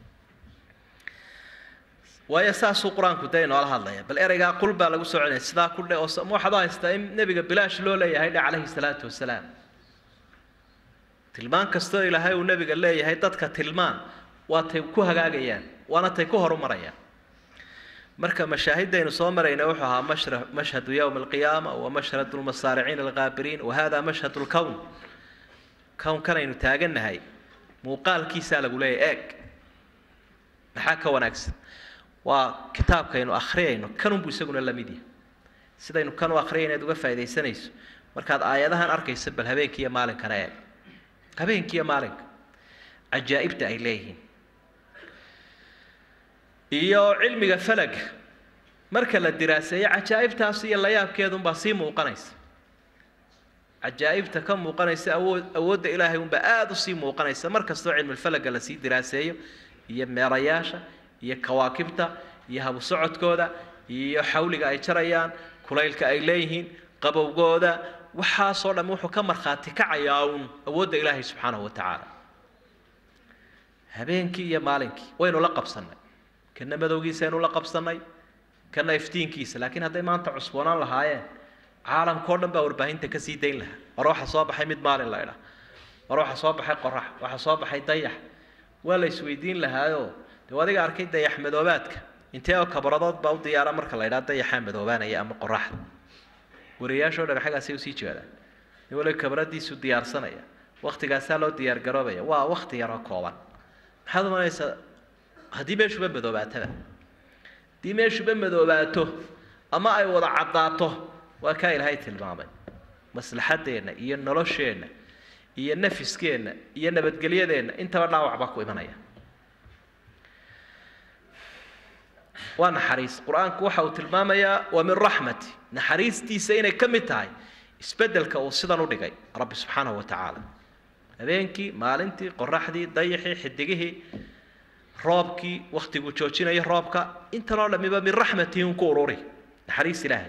S4: waayo saasuu qur-aanku dee inoola hadlaya bal ereygaa qul baa lagu soo celinaya sidaa ku dhe oo waxaad u haystaa in nebiga bilaash loo leeyahay dhe calayhi salaatu wasalaam tilmaan kastoo ilaahay uu nebiga leeyahay dadka tilmaan waa tay ku hagaagayaan waana tay ku horumarayaan marka mashaahidaynu soo marayna wuxuu ahaa mashra mashhadu yowmi alqiyaama wa mashhadu lmasaariciin alqaabiriin wa hada mashhadu lkown kownkanaynu taagannahay muuqaalkiisaa lagu leeyahay eeg maxaa ka wanaagsan waa kitaabkaynu akhriyayno kanunbuu isaguna la mid yahay sidaynu kan u akhriyayna ad uga faaidaysanayso markaad aayadahan arkayso bal habeenkiiyo maalinkana eeg habeenkiiyo maalinka cajaa'ibta ay leeyihiin iyo cilmiga falaga marka la diraaseeyo cajaa'ibtaas iyo layaabkeedunbaa sii muuqanaysa cajaa'ibta ka muuqanaysa awood awoodda ilaahay unbaa aada u sii muuqanaysa mar kastoo cilmulfalaga lasii diraaseeyo iyo meerayaasha iyo kawaakibta iyo habu socodkooda iyo xawliga ay jarayaan kulaylka ay leeyihiin qabowgooda waxaasoo dhan wuxuu ka markhaati kacayaa uun awoodda ilaahay subxaanahu wa tacaala habeenkii iyo maalinkii waynu la qabsannay kana madowgiisaynu la qabsannay kana iftiinkiisa laakiin hadday maanta cusboonaan lahaayeen caalamkao dhan baa warbaahinta ka sii dayn lahaa war waxa soo baxay mid maalin la idhaa war waxa soo baxay qorax waxa soo baxay dayax waa la isweydiin lahaayoo dee adiga arkay dayax madoobaadka intee oo kabradood baa u diyaara marka la idhaa dayaxaa madoobaanaya ama qoraxda wariyaashoo dhan xaggaasay usii jeedaan nin waliba kabradiisu diyaarsanaya waktigaasaa loo diyaargaroobaya waa wakti yaroo kooban maxaad umanaysaa haddii meeshuba madoobaataba haddii meeshuba madoobaato ama ay wada caddaato waa kaa ilaahay tilmaamay maslaxaddeenna iyo nolosheenna iyo nafiskeenna iyo nabadgelyadeenna intaba dhaawac baa ku imanaya waa naxariis qur-aanku waxa uu tilmaamayaa waa min raxmati naxariistiisa inay ka mid tahay isbeddelka uu sidan u dhigay rabbi subxaanahu wa tacaala habeenkii maalintii qoraxdii dayaxii xidigihii roobkii waktiguu joojinayo roobka intanoo dhamiba min raxmatihi un ku ururi naxariis ilaahay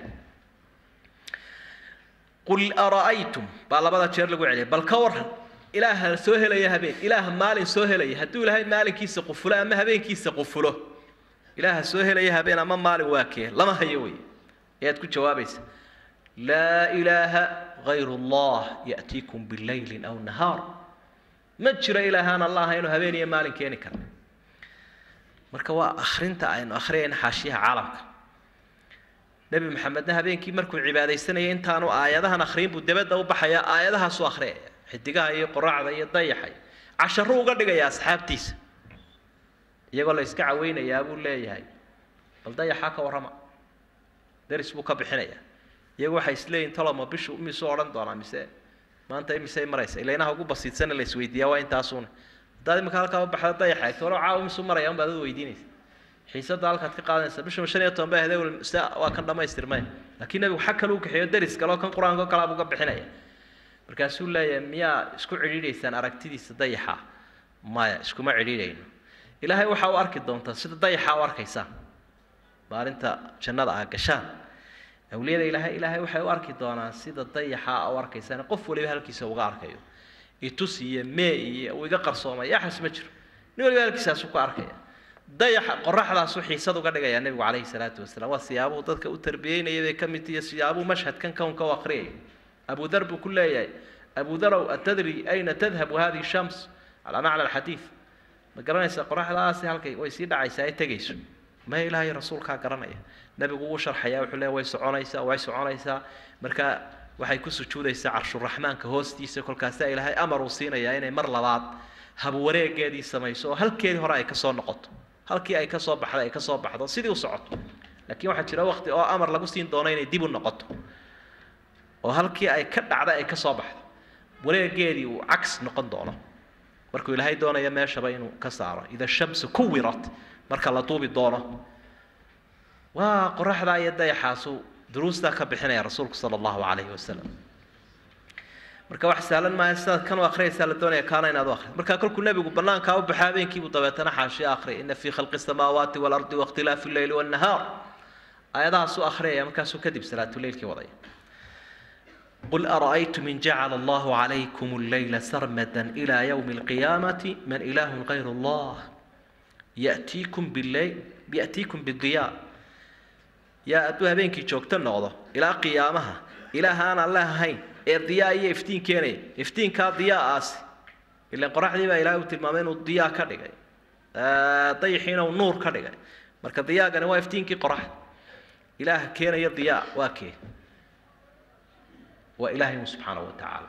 S4: qul ara'aytum baa labada jeer lagu celiyay bal ka waran ilaaha soo helaya habeen ilaaha maalin soo helaya hadduu ilaahay maalinkiisa qufulo ama habeenkiisa qufulo ilaaha soo helaya habeen ama maalin waa kee lama hayo wey ayaad ku jawaabaysa laa ilaaha gayru allah ya'tiikum bilaylin aw nahaar ma jiro ilaahaan allah aynu habeen iyo maalin keeni karna marka waa akhrinta aynu akhriyayna xaashiyaha caalamka nebi maxamedna habeenkii markuu cibaadaysanayay intaanu aayadahan akhriyin buu dabadda u baxayaa aayadahaasu akhriyaya xidigaha iyo qoraacda iyo dayaxa casharu uga dhigaya asxaabtiisa iyagoo la iska caweynayaa buu leeyahay bal dayaxaa ka warrama deris buu ka bixinayaa iyagu waxay isleeyihin toloma bishu misuu odhan doonaa mise maanta imisay maraysa ilaynaha ugu basiidsana la isweydiiyaa waa intaasuuna haddaad imika halkaa u baxda dayaxa eegto walo caawa misuu maraya unbaad ad weydiinaysa xiisada halkaad ka qaadanaysa bisha shan iyo toban bay ahday se waa kan dhammaystirmay laakiin nebigu xag kale u kaxeeyo deris kaleo kan qur-aanka kalaa buu ka bixinaya markaasuu leeyahay miyaa isku cidhiidhaysaan aragtidiisa dayaxa maya iskuma cidhiidhayno ilaahay waxaa u arki doontaa sida dayaxa u arkaysaan maalinta jannada ah gashaan awliyada ilaahay ilaahay waxay u arki doonaan sida dayaxa u arkaysaan qof waliba halkiisa uga arkayo itus iyo mee iyo uu iga qarsoomay yaxas ma jiro nin waliba halkiisaasu ku arkaya dayaxa qoraxdaasu xiisad uga dhigayaa nebigu calayhi salaatu wasalaam waa siyaabuhu dadka u tarbiyeynaya bay ka mid tihiyo siyaabuhu mashhadkan kownka u akhriyay abu dar buu ku leeyahay abu darow atadri ayna tadhabu hadihi shams calaa macna alxadiid ma garanaysaa qoraxdaasi halkay way sii dhacaysaa ay tegayso ma ilaahay rasuulkaa garanaya nebigu wuu sharxayaa wuxuu leeyahy way soconaysaa way soconaysaa marka waxay ku sujuudaysaa carshuraxmaanka hoostiisa kolkaasaa ilaahay amar uu siinayaa inay mar labaad habwareegeedii samayso oo halkeedii hore ay ka soo noqoto halkii ay ka soo baxday ay ka soo baxdo sidii u socoto laakiin waxaa jira waqti oo amar lagu siin doono inay dib u noqoto oo halkii ay ka dhacday ay ka soo baxdo wareegeedii uu cags noqon doono markuu ilaahay doonaya meeshaba inuu ka saaro ida shamsu kuwirat marka la duubi doono waa qoraxdaa iyo dayaxaasu duruustaa ka bixinaya rasuulku sala allahu calayhi wasalam marka wax sahlan maaha sidaad kan u akhriyaysaa la doonaya kaana inaad u akhriyo marka kolkuu nebigu bannaankaa u baxo habeenkiibuu dabeetana xaashiya akhriya ina fii khalqi samaawaati waalardi wakhtilaafi lleyli wannahaar aayadahaas u akhriyaya markaasuu kadib salaatuleylkii wadaya قل أرأيتم إن جعل الله عليكم الليل سرمدا إلى يوم القيامة من إله غير الله يأتيكم بالليل يأتيكم بالضياء يا أدوها بينك جوكتن نغضو إلى قيامها إلى هانا الله هين الضياء يفتين كيني يفتين كا ضياء آسي إلا قرح دي با إلهي تلمامين الضياء كدغي طيحين ونور كدغي مركا ضياء كان هو يفتين كي قرح إله كينا يا ضياء واكي waa ilaahay un subxaana wa tacaala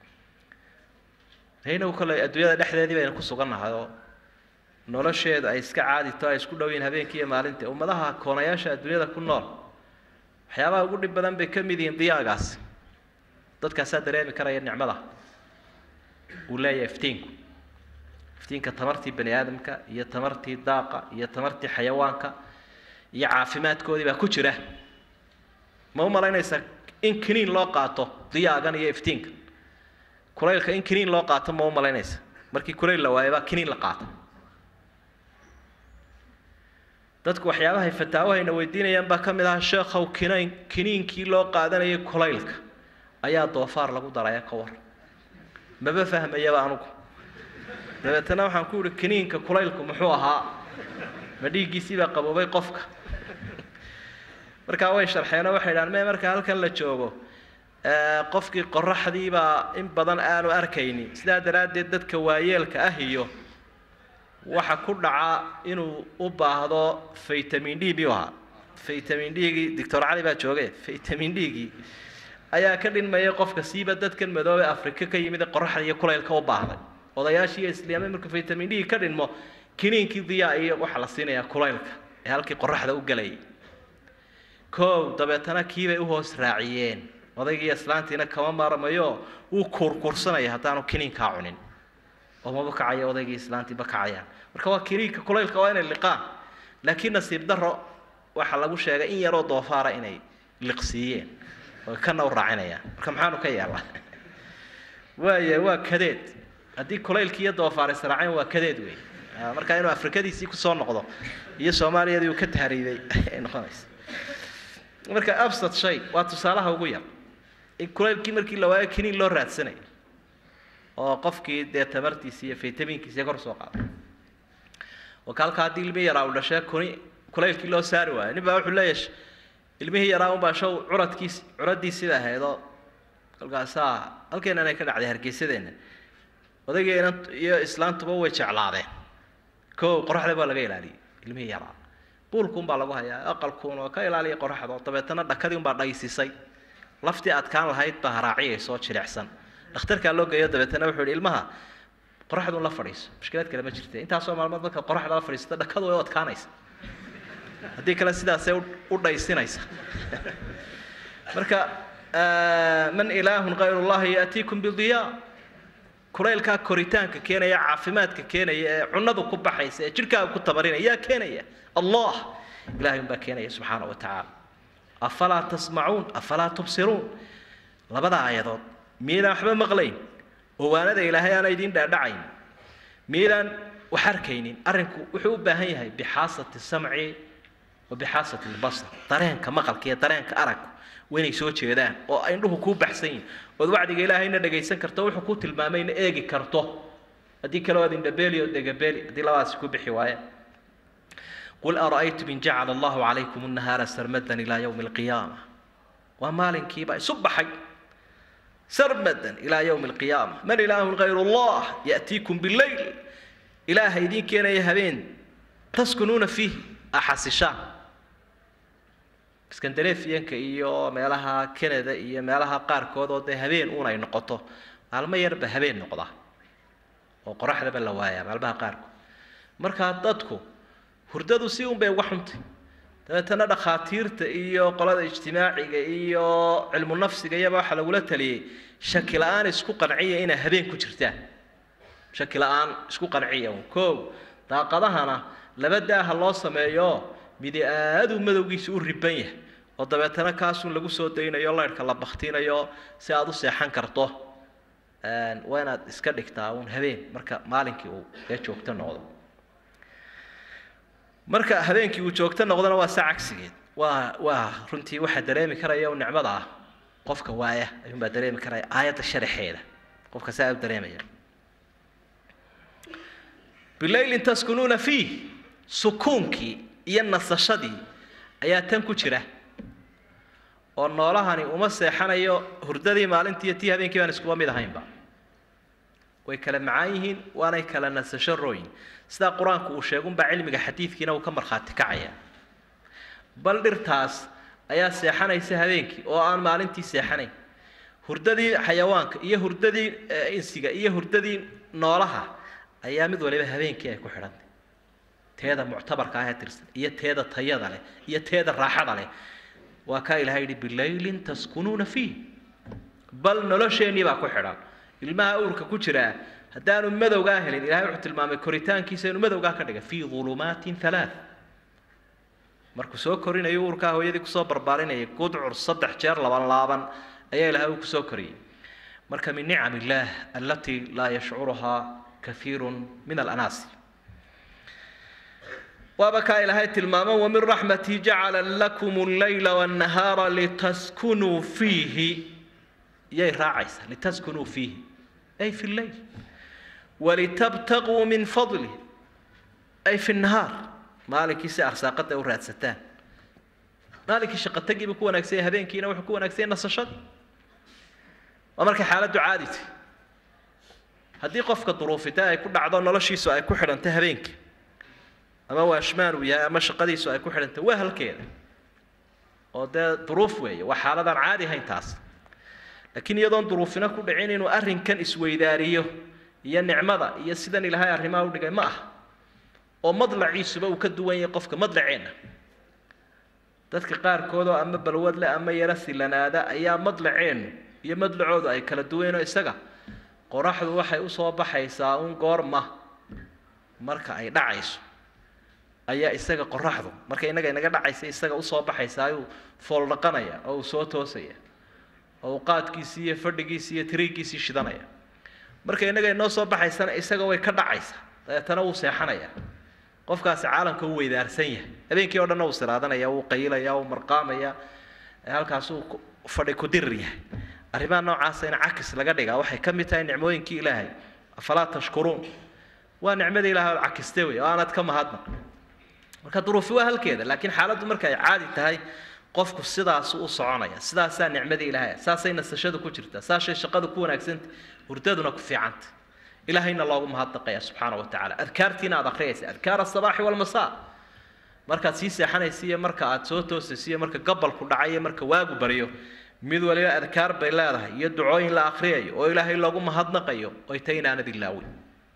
S4: haynagu kale adduunyada dhexdeedii baynu ku sugannahay oo nolosheeda ay iska caadito ay isku dhow yihiin habeenkii iyo maalintii ummadaha koonayaasha adduunyada ku nool waxyaabaha ugu dhib badan bay ka mid yihiin diyaagaasi dadkaasaa dareemi karaya nicmada uu leeyahay iftiinku iftiinka tamartii bani aadamka iyo tamartii daaqa iyo tamartii xayawaanka iyo caafimaadkoodii baa ku jira ma u malaynaysaa in kiniin loo qaato diyaagan iyo iftiinka kulaylka in kiniin loo qaato ma u malaynaysa markii kulayl la waayo baa kiniin la qaata dadku waxyaabahay fataawahayna weydiinayaan baa ka mid ahaa sheekhow kinayn kiniinkii loo qaadanayay kulaylka ayaa doofaar lagu daraya ka war maba fahmayaba anugu dabeetana waxaan ku yihi kiniinka kulaylku muxuu ahaa ma dhiiggiisii baa qaboobay qofka markaa way sharxeenoo waxay dhahaan me marka halkan la joogo qofkii qoraxdii baa in badan aanu arkaynin sidaa daraaddeed dadka waayeelka ah iyo waxa ku dhaca inuu u baahdo vitamin d buu ahaa vitamin d-gii doctor cali baa jooge vitamin d-gii ayaa ka dhinmayay qofka siiba dadkan madoobe afrika ka yimid ee qoraxda iyo kulaylka u baahday odayaashii islaamay marka vitamin d ka dhinmo kiniinkii diyaa iyo waxaa la siinayaa kulaylka ee halkii qoraxda u galayay kow dabeetana kiibay u hoos raaciyeen odaygii islaantiina kama maarmayo wuu kuurkuursanaya haddaanu kiniinkaa cunin oo maba kacaya odaygii islaantiiba kacayaan marka waa kiniinka kulaylka waa inay liqaan laakiin nasiib daro waxaa lagu sheegay in yaroo doofaara inay liqsiiyeen oo kana u raacinayaan marka maxaanu ka yeelnaa waaya waa kadeed haddii kulaylkii iyo doofaar israaceen waa kadeed wey marka inuu afrikadiisii kusoo noqdo iyo soomaaliyadii uu ka tahriibay ay noqonaysa marka absad shay waa tusaalaha ugu yar in kulaylkii markii la waayo kiniin loo raadsanayo oo qofkii dee tamartiisi iyo vitaminkiisi kor soo qaado wakaalka haddii ilmihii yaraa uu dhashee kuni kulaylkii loo saari waayo nin baa wuxuu leeyahay ilmihii yaraa unbaa show curadkiis curadiisiba ahaydoo kolkaasaa halkeenan ay ka dhacday hargeysadeenna odaygeena iyo islaantuba way jeclaadeen kow qoraxda baa laga ilaaliyey ilmihii yaraa buulkuun baa lagu hayaa aqalkuun oo ka ilaaliya qoraxda dabeetana dhakadii unbaa dhaysisay laftii adkaan lahayd baa haraaciyaysoo jilicsan dhakhtarkaa loo geeyo dabeetana wuxuu yihi ilmaha qoraxduun la fadhiiso mushkilaad kale ma jirte intaasoo maalmood marka qoraxda la fadhiisata dhakadu way u adkaanaysa haddii kale sidaasay u dhaysinaysa marka man ilaahun kayr llahi yaatiikum bidiyaa kulaylkaa koritaanka keenaya caafimaadka keenaya ee cunadu ku baxaysa ee jidhkaaga ku tabarinaya yaa keenaya allah ilahay unbaa keenaya subxaana wa tacaala afalaa tasmacuun afalaa tubsiruun labada aayadood miydaan waxba maqlayn owaanada ilaahay aana idiin dhaadhacayn miydaan wax arkaynin arrinku wuxuu u baahan yahay bixaasati samci wa bixaasati lbasar dareenka maqalka iyo dareenka aragku waa inay soo jeedaan oo indhuhu kuu baxsan yihin ood wacdiga ilaahayna dhagaysan karto wuxuu ku tilmaamayna eegi karto haddii kale waad indhabeeli oo dhegabeeli haddii labadaasi ku bixi waayeen qul ara'aytum in jacala allahu calaykum annahaara sarmadan ilaa yowmi alqiyaama waa maalinkiiba isu baxay sarmadan ilaa yowmi alqiyaama man ilaahun kayru allah ya'tiikum billayl ilaaha idiin keenaya habeen taskunuuna fiihi axasishaan skandarefiyanka iyo meelaha canada iyo meelaha qaarkood oo dee habeen uun ay noqoto maalmo yarba habeen noqda oo qoraxdaba la waayaa maalmaha qaarkood markaa dadku hurdadu si un bay uga xuntay dabeetana dhakhaatiirta iyo qolada ijtimaaciga iyo cilmu nafsiga iyaba waxaa lagula taliyey shaki la-aan isku qanciya inay habeen ku jirtaan shaki la-aan isku qanciya un koow daaqadahana laba daaha loo sameeyo midi aaduu madowgiisa u riban yahay oo dabeetana kaasun lagu soo daynayo laydhka la baktiinayo si aada u seexan karto waa inaad iska dhigtaa uun habeen marka maalinkii uu ee joogto noqdo marka habeenkii uu joogto noqdona waa saa cagsigeed waa waa runtii waxaa dareemi karaya u nicmada ah qofka waaya ayuunbaa dareemi karaya aayadda sharaxeeda qofka saa u dareemaya bilaylin taskunuuna fiih sukuunkii iyo nasashadii ayaa tan ku jira oo noolahani uma seexanayo hurdadii maalintii iyo tii habeenkii baan iskuba mid ahaynba way kala macaan yihiin waanay kala nasasho rooyin sidaa qur-aanku uu sheegunbaa cilmiga xadiidkiina uu ka markhaati kacaya bal dhirtaas ayaa seexanaysa habeenkii oo aan maalintii seexanayn hurdadii xayawaanka iyo hurdadii insiga iyo hurdadii noolaha ayaa mid waliba habeenkii ay ku xidhantay teeda muctabarka ah ee tirsan iyo teeda tayada leh iyo teeda raaxada leh waa kaa ilahay yidhi bilaylin taskunuuna fiih bal nolosheennii baa ku xidhan ilmaha uurka ku jiraa haddaanu madowgaa helin ilahay wuxuu tilmaamay koritaankiisa inuu madowgaa ka dhiga fii ulumaatin halaa markuu soo korinayo uurkaa hooyadii kusoo barbaarinayay gudcur saddex jeer laban laaban ayaa ilaahay uu kusoo koriyey marka min nicam illaah allatii laa yashcuruhaa kahiiru min alanaasi waaba kaa ilaahay tilmaamo wamin raxmatii jacala lakum allayla wannahaara litaskunuu fiihi yay raacaysaa litaskunuu fiihi ay fi lleyl walitabtaquu min fadlih ay fi nahaar maalinkii si arsaaqada u raadsataan maalinkii shaqotagiiba ku wanaagsan yahay habeenkiina wuxuu ku wanaagsan yahay nasashadii waa markay xaaladdu caadi tahay haddii qofka duruufita ay ku dhacdo noloshiisu ay ku xidhantay habeenkii ama waashmaan uu yahay ama shaqadiisu ay ku xidhantay waa halkeeda oo dee duruuf weeye waa xaaladaan caadi ahayn taas laakiin iyadoon duruufina ku dhicin inuu arrinkan isweydaariyo iyo nicmada iyo sidan ilaahay arrimaha u dhigay ma ah oo madlaciisuba uu ka duwan yahay qofka madlaceenna dadka qaarkood oo ama balwad leh ama yaro silanaada ayaa madlaceennu iyo madlacoodu ay kala duwanoo isaga qoraxdu waxay usoo baxaysaa un goorma marka ay dhacayso ayaa isaga qoraxdu marka innaga inaga dhacaysa isaga usoo baxaysaa ayuu fooldhaqanaya oo uu soo toosaya oo uu qaadkiisii iyo fadhigiisii iyo tiriigiisii shidanaya marka innaga inoo soo baxaysana isaga way ka dhacaysaa dabeetana wuu seexanaya qofkaasi caalamka uu weydaarsan yahay habeenkii o dhanna wuu siraadanaya wuu qayilaya wuu marqaamaya halkaasuu fadhi ku dirir yahay arrimaha noocaasa in cakis laga dhigaa waxay ka mid tahay nicmooyinkii ilaahay afalaa tashkuruun waa nicmadii ilaahay oo cakiste wey oo aanad ka mahadnaq marka duruufi waa halkeeda laakiin xaaladdu marka ay caadi tahay qofku sidaasu u soconaya sidaasaa nicmadii ilaahay saasay nasashadu ku jirtaa saashay shaqadu ku wanaagsanta hurdaduna ku fiicanta ilaahayna loogu mahadnaqaya subxaana wa tacaala adkaartiina aad akhriyaysa adkaar asabaaxi walmasaa markaad sii seexanaysa iyo marka aad soo toosaysa iyo marka gabalku dhacay iyo marka waagu baryo mid waliba adkaar bay leedahay iyo ducooyin la akhriyayo oo ilaahay loogu mahadnaqayo oy tay inaanad ilaawin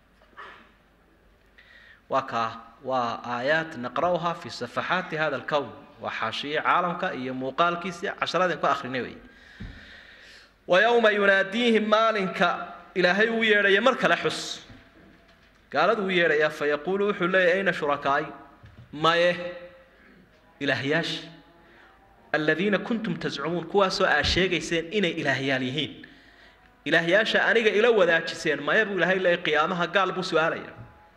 S4: waa kaa waa aayaat naqra'uha fi safaxaati hada alkown waa xaashiye caalamka iyo muuqaalkiisi casharadeen ku akrinay wey wa yowma yunaadiihim maalinka ilaahay uu yeedhaya mar kale xus gaaladu u yeedhaya fa yaquulu wuxuu leeyahy ayna shurakaai maye ilaahyaashii aladiina kuntum tascumuun kuwaasoo aa sheegayseen inay ilaahyaal yihiin ilaahyaasha aniga ila wadaajiseen maya buu ilaahay leeyahy qiyaamaha gaal buu su-aalaya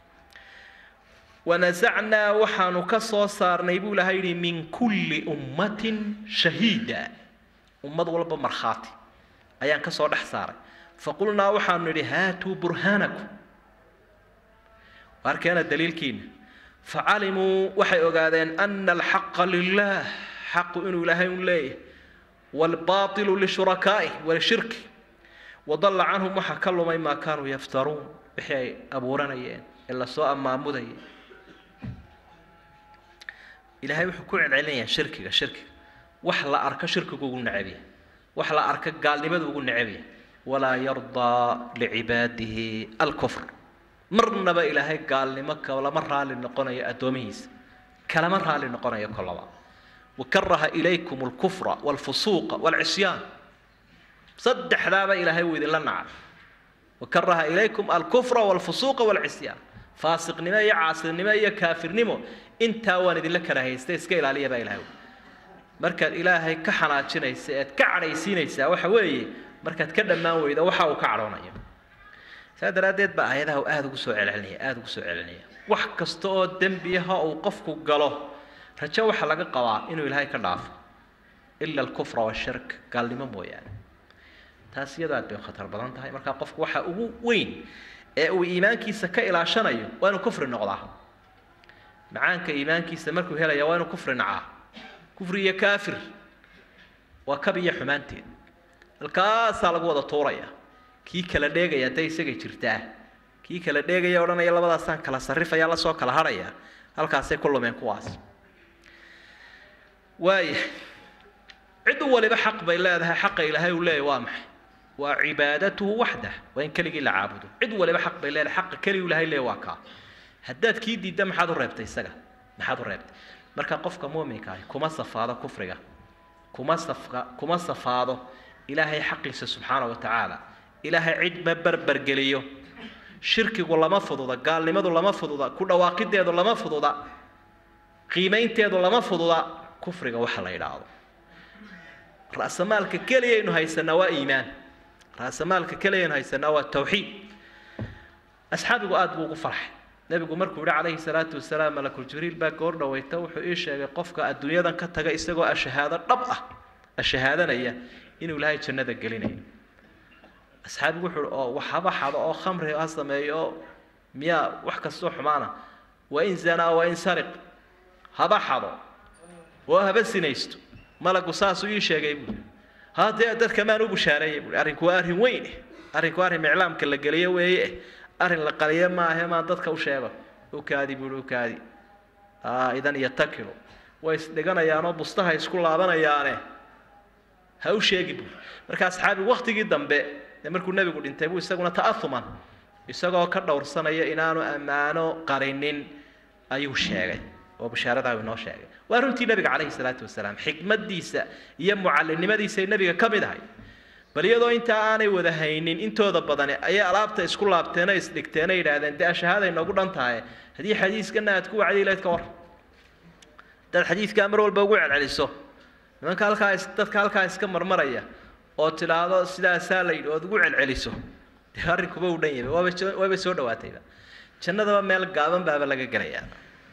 S4: wanasacnaa waxaanu ka soo saarnay buu ilahay yidhi min kulli ummatin shahiida ummad walba markhaati ayaan ka soo dhex saaray faqulnaa waxaanu nidhi haatuu burhaanakum waarkeena daliilkiina facalimuu waxay ogaadeen ana alxaqa lilah xaqu inuu ilaahay un leeyahay waalbaailu lishurakaaih walishirki wadalla canhum waxaa ka lumay maa kaanuu yaftaruun wixii ay abuuranayeen ee lasoo ammaamudayay ilaahay wuxuu ku celcelinayaa shirkiga shirkiga wax la arko shirkigu ugu necabya wax la arko gaalnimadu ugu necabya walaa yardaa licibaadihi alkufr marnaba ilaahay gaalnimo kalama raali noqonayo addoomihiisa kalama raali noqonayo kolaba wakaraha ilaykum alkufra walfusuuqa walcisyaan saddexdaaba ilaahay wuu idinla nacay wakaraha ilaykum alkufra walfusuuqa walcisyaan faasiqnimo iyo caasinimo iyo kaafirnimo intaa waan idinla karahaystay iska ilaaliya baa ilahay markaad ilaahay ka xanaajinaysa ead ka cadhaysiinaysaa waxa weeye markaad ka dhammaan weyda waxa uu ka cadhoonayo saa daraaddeed baa aayadaha aada ugu soo celcelinaya aada ugu soo celinaya wax kasta oo dembiyaha uu qofku galo rajo waxaa laga qabaa inuu ilaahay ka dhaafo ila alkufra washirk gaalnimo mooyaane taas iyadoo aad bay khatar badan tahay markaa qofku waxa ugu weyn ee uu iimaankiisa ka ilaashanayo waa inuu kufri noqdaa macaanka iimaankiisa markuu helaya waa inuu kufri nacaa kufri iyo kaafir waa kab iyo xumaanteed halkaasaa lagu wada tuuraya kii kala dheegaya hadday isagay jirtaa kii kala dheegaya odhanaya labadaasaan kala sarrifaya lasoo kala hadhaya halkaasay ku lumeen kuwaas waaya cid waliba xaq bay leedahay xaqa ilaahay uu leeyahy waa maxay waa cibaadatuhu waxdah waa in keligii la caabudo cid waliba xaq bay leedahay xaqa keligii ilahay leeyahy waa kaa haddaad kii diidda maxaad u reebtay isaga maxaad u reebtay marka qofka muuminka ahi kuma safaado kufriga kuma safka kuma safaado ilaahay xaqiisa subxaana wa tacaala ilaahay cid ma berbergeliyo shirkigu lama fududa gaalnimadu lama fududa ku dhawaaqideedu lama fududa qiimaynteedu lama fududa kufriga waxa la yidhaahdo ra'samaalka keliyaynu haysanaa waa iimaan ra'samaalka keliyaynu haysanaa waa tawxiid asxaabigu aad buu ugu farxay nebigu markuu yihi calayhi salaatu wasalaam malakul jibriil baa goor dhaweyta wuxuu ii sheegay qofka adduunyadan ka taga isagoo ashahaado dhab ah ashahaadanaya inuu ilaahay jannada gelinayo asxaabigu wuxuu oo waxaba xado oo khamri ha sameeyo oo miyaa wax kastoo xumaana waa in zanaa waa in sariq haba xado oo haba sinaysto malagu saasuu ii sheegay buui haddee dadka maan u bushaareeyay buui arrinku waa arrin weyn eh arrinku arrin iclaamka la geliyo weeye eh arrin la qaliyo maahe maan dadka u sheego u kaadi buui u kaadi idan yatakilo way isdhiganayaanoo bustaha isku laabanayaane ha u sheegi buui marka asxaabigu waktigii dambe ee markuu nebigu dhintay buu isaguna ta'auman isagoo ka dhowrsanaya inaanu ammaano qarinin ayuu sheegay oo bashaaradaa inoo sheegay waa runtii nebiga calayhi salaatu wasalaam xikmadiisa iyo mucallinimadiisay nebiga ka mid ahay bal iyadoo intaa aanay wada haynin intooda badani ayay alaabta isku laabteenoo isdhigteenoo yidhaahdeen dee ashahaaday noogu dhan tahay haddii xadiiskana aad ku wacdi layd ka war haddaad xadiidkaa mar walba ugu celceliso nimanka halkaa dadka halkaa iska marmaraya oo tidhaahdo sidaasaa la yidhi ood ugu celceliso dee arrinkuba u dhan yahay waaba waaba soo dhawaatayba jannadaba meel gaaban baaba laga gelayaa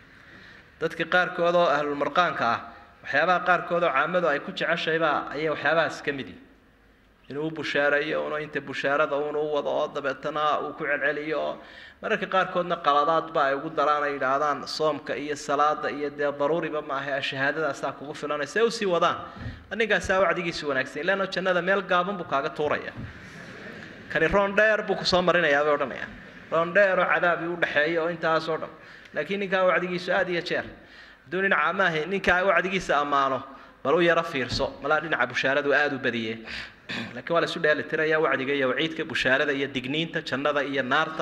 S4: dadka qaarkood oo ahlulmarqaanka ah waxyaabaha qaarkood oo caamadu ay ku jeceshaybaa ayay waxyaabahaas ka mid yihi inuu u bushaareeyo uno inta bushaarada unu u wado oo dabeetana uu ku celceliyo oo mararka qaarkoodna qaladaadba ay ugu daraan ay yidhaahdaan soomka iyo salaada iyo dee daruuriba maaha shahaadadaasaa kugu filanaysa ee usii wadaan ninkaasaa wacdigiisu wanaagsan ilaano jannada meel gaaban buu kaaga tuuraya kani roon dheer buu kusoo marinayaa bay odhanayaan roon dheer oo cadaabii udhexeeya oo intaas oo dhan laakiin ninkaa wacdigiisu aad iyo jeer hadduu dhinaca amaahi ninkaa wacdigiisa ammaano bal u yaro fiirso malaa dhinaca bushaaradu aada u badiye laakiin waa la isu dheelitiraya wacdiga iyo waciidka bushaarada iyo digniinta jannada iyo naarta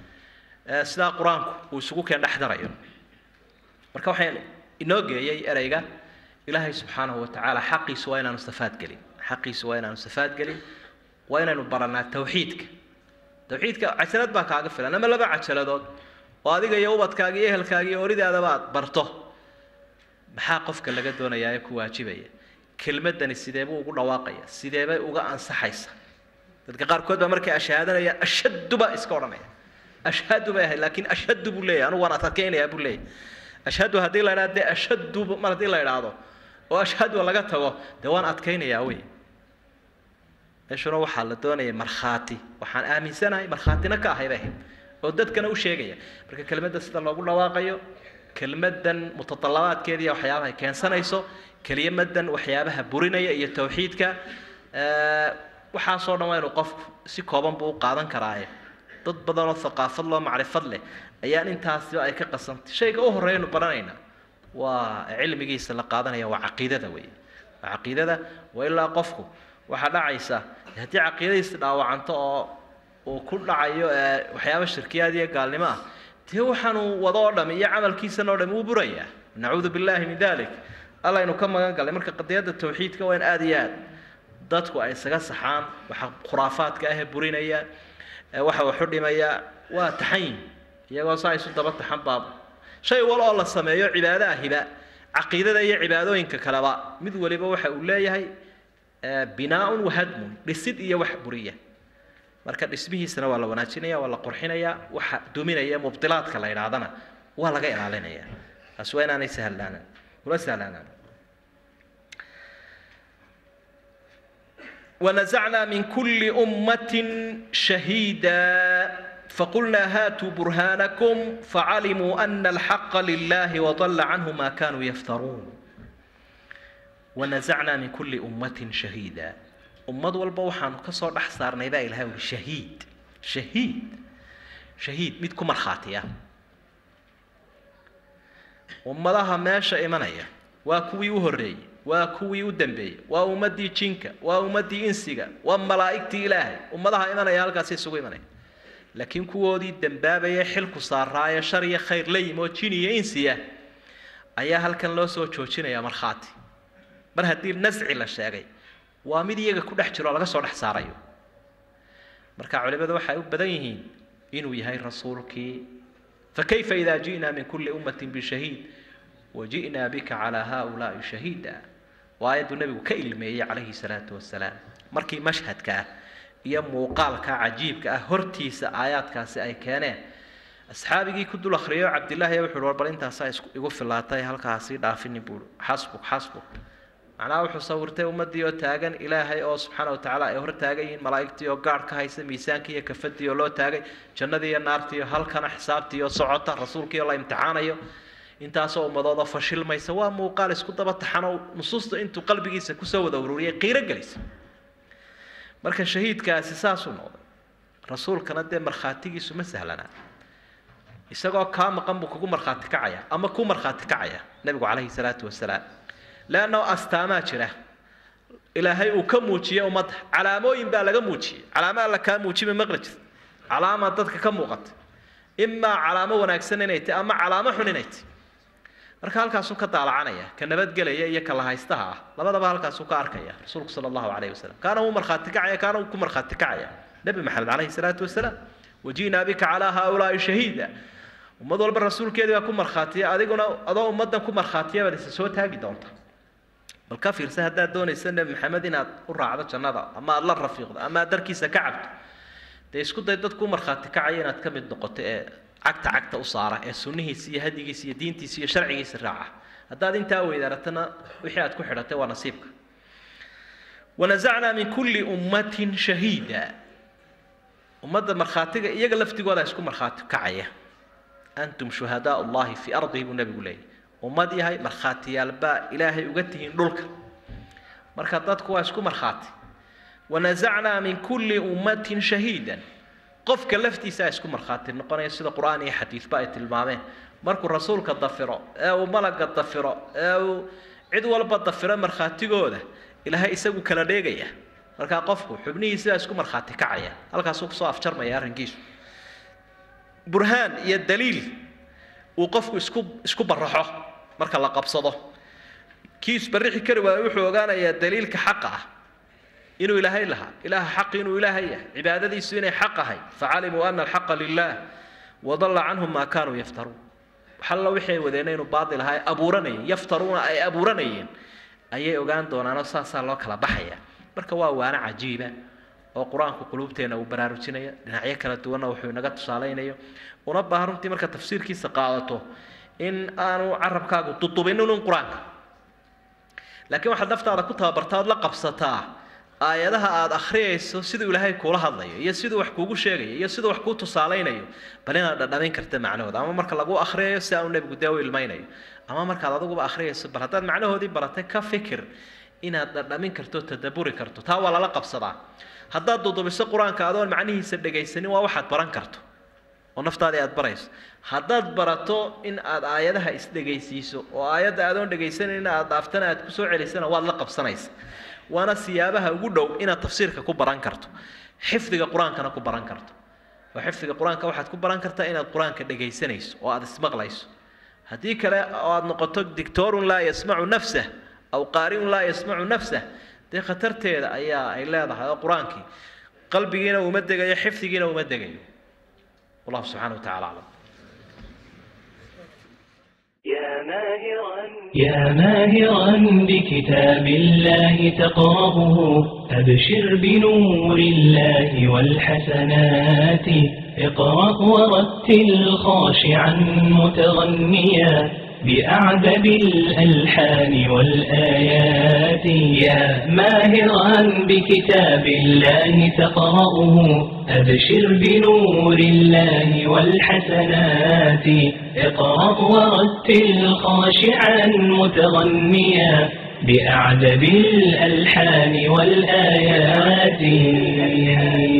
S4: sidaa qur-aanku uu isugu keen dhex darayo marka waxaan inoo geeyey ereyga ilaahay subxaanahu watacaala xaqiisu waa inaanu safaad gelin xaqiisu waa inaanu safaad gelin waa inaynu baranaa tawxiidka tawxiidka cajalad baa kaaga filan ama laba cajaladood oo adiga iyo ubadkaaga iyo ehelkaaga iyo oridaadaba aad barto maxaa qofka laga doonayaa ee ku waajibaya kelmadani sidee buu ugu dhawaaqaya sidee bay uga ansaxaysa dadka qaarkood baa markay ashhaadanaya ashaddu baa iska odhanaya ashhadu bay ahayd laakiin ashhadu buu leeyahay anugu waan adkaynayaa buu leeyahay ashhadu haddii la idhahdo dee ashaddu mar haddii la idhaahdo oo ashhadu laga tago dee waan adkaynayaa wey meeshuna waxaa la doonaya markhaati waxaan aaminsanahay markhaatina ka ahay bay ahayd oo dadkana u sheegaya marka kelmadda sida loogu dhawaaqayo kelmaddan mutadalabaadkeeda iyo waxyaabaha ay keensanayso kelimadan waxyaabaha burinaya iyo tawxiidka waxaasoo dhan waa inuu qofku si kooban buu u qaadan karaaye dad badan oo thaqaafad loo macrifad leh ayaan intaasiba ay ka qasantay shayga u horreeyanu baranaynaa waa cilmigiisa la qaadanaya waa caqiidada wey waa caqiidada waa ilaa qofku waxaa dhacaysa haddii caqiidadiisa dhaawacanto oo uu ku dhacayo waxyaaba shirkiyaad iyo gaalnimo ah dee waxaanu wado oo dham iyo camalkiisan oo dham wuu burayaa nacuudu billahi min dalik allaynu ka magan galay marka qadiyadda tawxiidka waa in aada iyo aad dadku ay isaga saxaan waxa khuraafaadka ahee burinaya waxa waxu dhimaya waa taxayin iyagoo saa isu daba taxan baab shay wal oo la sameeyo cibaado ahiba caqiidada iyo cibaadooyinka kaleba mid waliba waxa uu leeyahay binaaun wahadmun dhisid iyo wax buriya marka dhismihiisana waa la wanaajinaya waa la qurxinaya waxa duminaya mubdilaadka la yidhaahdana waa laga ilaalinaya taas waa inaanay sahlaanaan ula sahlaanaan ونزعنا من كل أمة شهيدا فقلنا هاتوا برهانكم فعلموا أن الحق لله وضل عنهم ما كانوا يفترون ونزعنا من كل أمة شهيدا ummad walba waxaanu ka soo dhex saarnay baa ilahay uri shahiid shahiid shahiid mid ku markhaatiya ummadaha meesha imanaya waa kuwii u horreeyey waa kuwii u dambeeyey waa ummaddii jinka waa ummaddii insiga waa malaa'igtii ilaahay ummadaha imanaya halkaasi isugu imanaya laakiin kuwoodii dambaabaya xilku saaraayo shar iyo khayr la yimi oo jin iyo insiya ayaa halkan loo soo joojinaya markhaati mar haddii nasci la sheegay waa mid iyaga ku dhex jiro oo laga soo dhex saarayo marka culimadu waxay u badan yihiin inuu yahay rasuulkii fakayfa idaa ji'naa min kulli ummatin bishahiid waji'naa bika calaa haaulaa'i shahiida waa ayadduu nebigu ka ilmeeyey calayhi salaatu wasalaam markii mashhadka ah iyo muuqaalka cajiibka ah hortiisa aayaadkaasi ay keeneen asxaabigii ku dul akhriyo cabdillaahi wuxu uhi war bal intaasaa isku igu filaatay halkaasii dhaafini buui xasbuk xasbuk macnaha wuxuu sawirtay ummaddii oo taagan ilaahay oo subxaana wa tacaala ay hor taagan yihiin malaa'igtii oo gaadh ka haysa miisaankii iyo kafadii oo loo taagay jannadii iyo naartii iyo halkana xisaabtii oo socota rasuulkii oo la imtixaanayo intaasoo ummadooda fashilmaysa waa muuqaal isku daba taxanoo nusuusta intuu qalbigiisa kusoo wada ururiyay qiiro gelisa marka shahiidkaasi saasuu noqday rasuulkana dee markhaatigiisu ma sahlanaa isagoo kaa maqan buu kugu markhaati kacaya ama ku markhaati kacaya nebigu calayhi salaatu wasalaam leannao astaamaa jira ilaahay uu ka muujiyey ummadda calaamooyin baa laga muujiyey calaamo alla kaa muujima maqli jirta calaama dadka ka muuqata imaa calaamo wanaagsan inay tahy ama calaamo xun inay tahy marka halkaasuu ka daalacanaya ka nabadgelaya iyo ka lahaystaha ah labadaba halkaasuu ka arkaya rasuulku sala allahu calayhi wasalam kaana wuu markhaati kacaya kaana wuu ku markhaati kacaya nebi maxamed calayhi salaatu wasalaam waji'naa bika calaa haaulaa'i shahiida ummad walba rasuulkeedii baa ku markhaatiya adiguna adoo ummaddan ku markhaatiya baad isa soo taagi doonta bal ka fiirsa haddaad doonaysa nebi maxamed inaad u raacdo jannada ama aad la rafiiqdo ama aad darkiisa ka cabto dee isku day dadku markhaati kacaya inaad ka mid noqoto ee cagta cagta u saara ee sunnihiisa iyo hadigiisa iyo diintiisa iyo sharcigiisa raaca haddaad intaa weydaaratana wixii aad ku xidhatay waa nasiibka wanasacnaa min kulli ummatin shahiida ummadda markhaatiga iyaga laftigooda isku markhaati kacaya antum shuhadaa allahi fii ardihi buu nebigu leeyay ummad yahay markhaatiyaal baa ilaahay uga tihiin dhulka marka dadku waa isku markhaati wanasacnaa min kulli ummatin shahiidan qofka laftiisaa isku markhaati noqonaya sida qur-aan iyo xadiidba ay tilmaameen markuu rasuulka dafiro ee uu malaga dafiro ee uu cid walba dafiro markhaatigooda ilaahay isagu kala dheegaya markaa qofku xubnihiisibaa isku markhaati kacaya halkaasuu kusoo afjarmaya arrinkiisu burhaan iyo daliil uu qofku isku isku baraxo marka la qabsado kii isbarixi kari waayo wuxuu ogaanayaa daliilka xaqa ah inuu ilaahay lahaa ilaaha xaqi inuu ilaahay yahay cibaadadiisu inay xaq ahay facalimuu ana alxaqa lilah wadalla canhum maa kaanuu yaftaruun waxalla wixii ay wadeena inuu baatil ahaa ay abuuranayeen yaftaruuna ay abuuranayeen ayay ogaan doonaanoo saasaa loo kala baxaya marka waa waano cajiiba oo qur-aanku quluubteena uu baraarujinaya dhinacyo kala duwanna wuxuu inaga tusaalaynayo una baahan runtii marka tafsiirkiisa qaadato in aanu carabkaagu dudubinin un qur-aanka laakiin waxaad naftaada ku tababartaa ood la qabsataa aayadaha aada akhriyayso siduu ilaahay kuula hadlayo iyo siduu wax kuugu sheegayo iyo siduu wax kuu tusaalaynayo bal inaad dhadhamin karta macnahooda ama marka lagu akhriyayo si aanu nebigu dee u ilmaynayo ama markaad adiguba akhriyayso bal haddaad macnahoodii baratay ka fikir inaad dhadhamin karto tadaburi karto taa waa lala qabsadaa haddaad dudubiso qur-aanka adoon macnihiisa dhegaysanin waa waxaad baran karto oo naftaadii aad barayso haddaad barato in aad aayadaha isdhegaysiiso oo aayadda aadoon dhegaysanin aad dhaaftana aad kusoo celisana waad la qabsanaysa waana siyaabaha ugu dhow inaad tafsiirka ku baran karto xifdiga qur-aankana ku baran karto oo xifdiga qur-aanka waxaad ku baran kartaa inaad qur-aanka dhegaysanayso oo aad ismaqlayso haddii kale oo aad noqoto dictorun laa yasmacu nafsah aw qaariun laa yasmacu nafsah dee khatarteeda ayaa ay leedahay oo qur-aankii qalbigiina uma degayo xifdigiina uma degayo wallahu subxana wa tacala aclam
S5: يا ماهرا بكتاب الله تقرأه أبشر بنور الله والحسنات اقرأ ورتل خاشعا متغنيا بأعذب الألحان والآيات يا ماهرا بكتاب الله تقرأه أبشر بنور الله والحسنات اقرأ ورتل خاشعا متغنيا بأعذب الألحان والآيات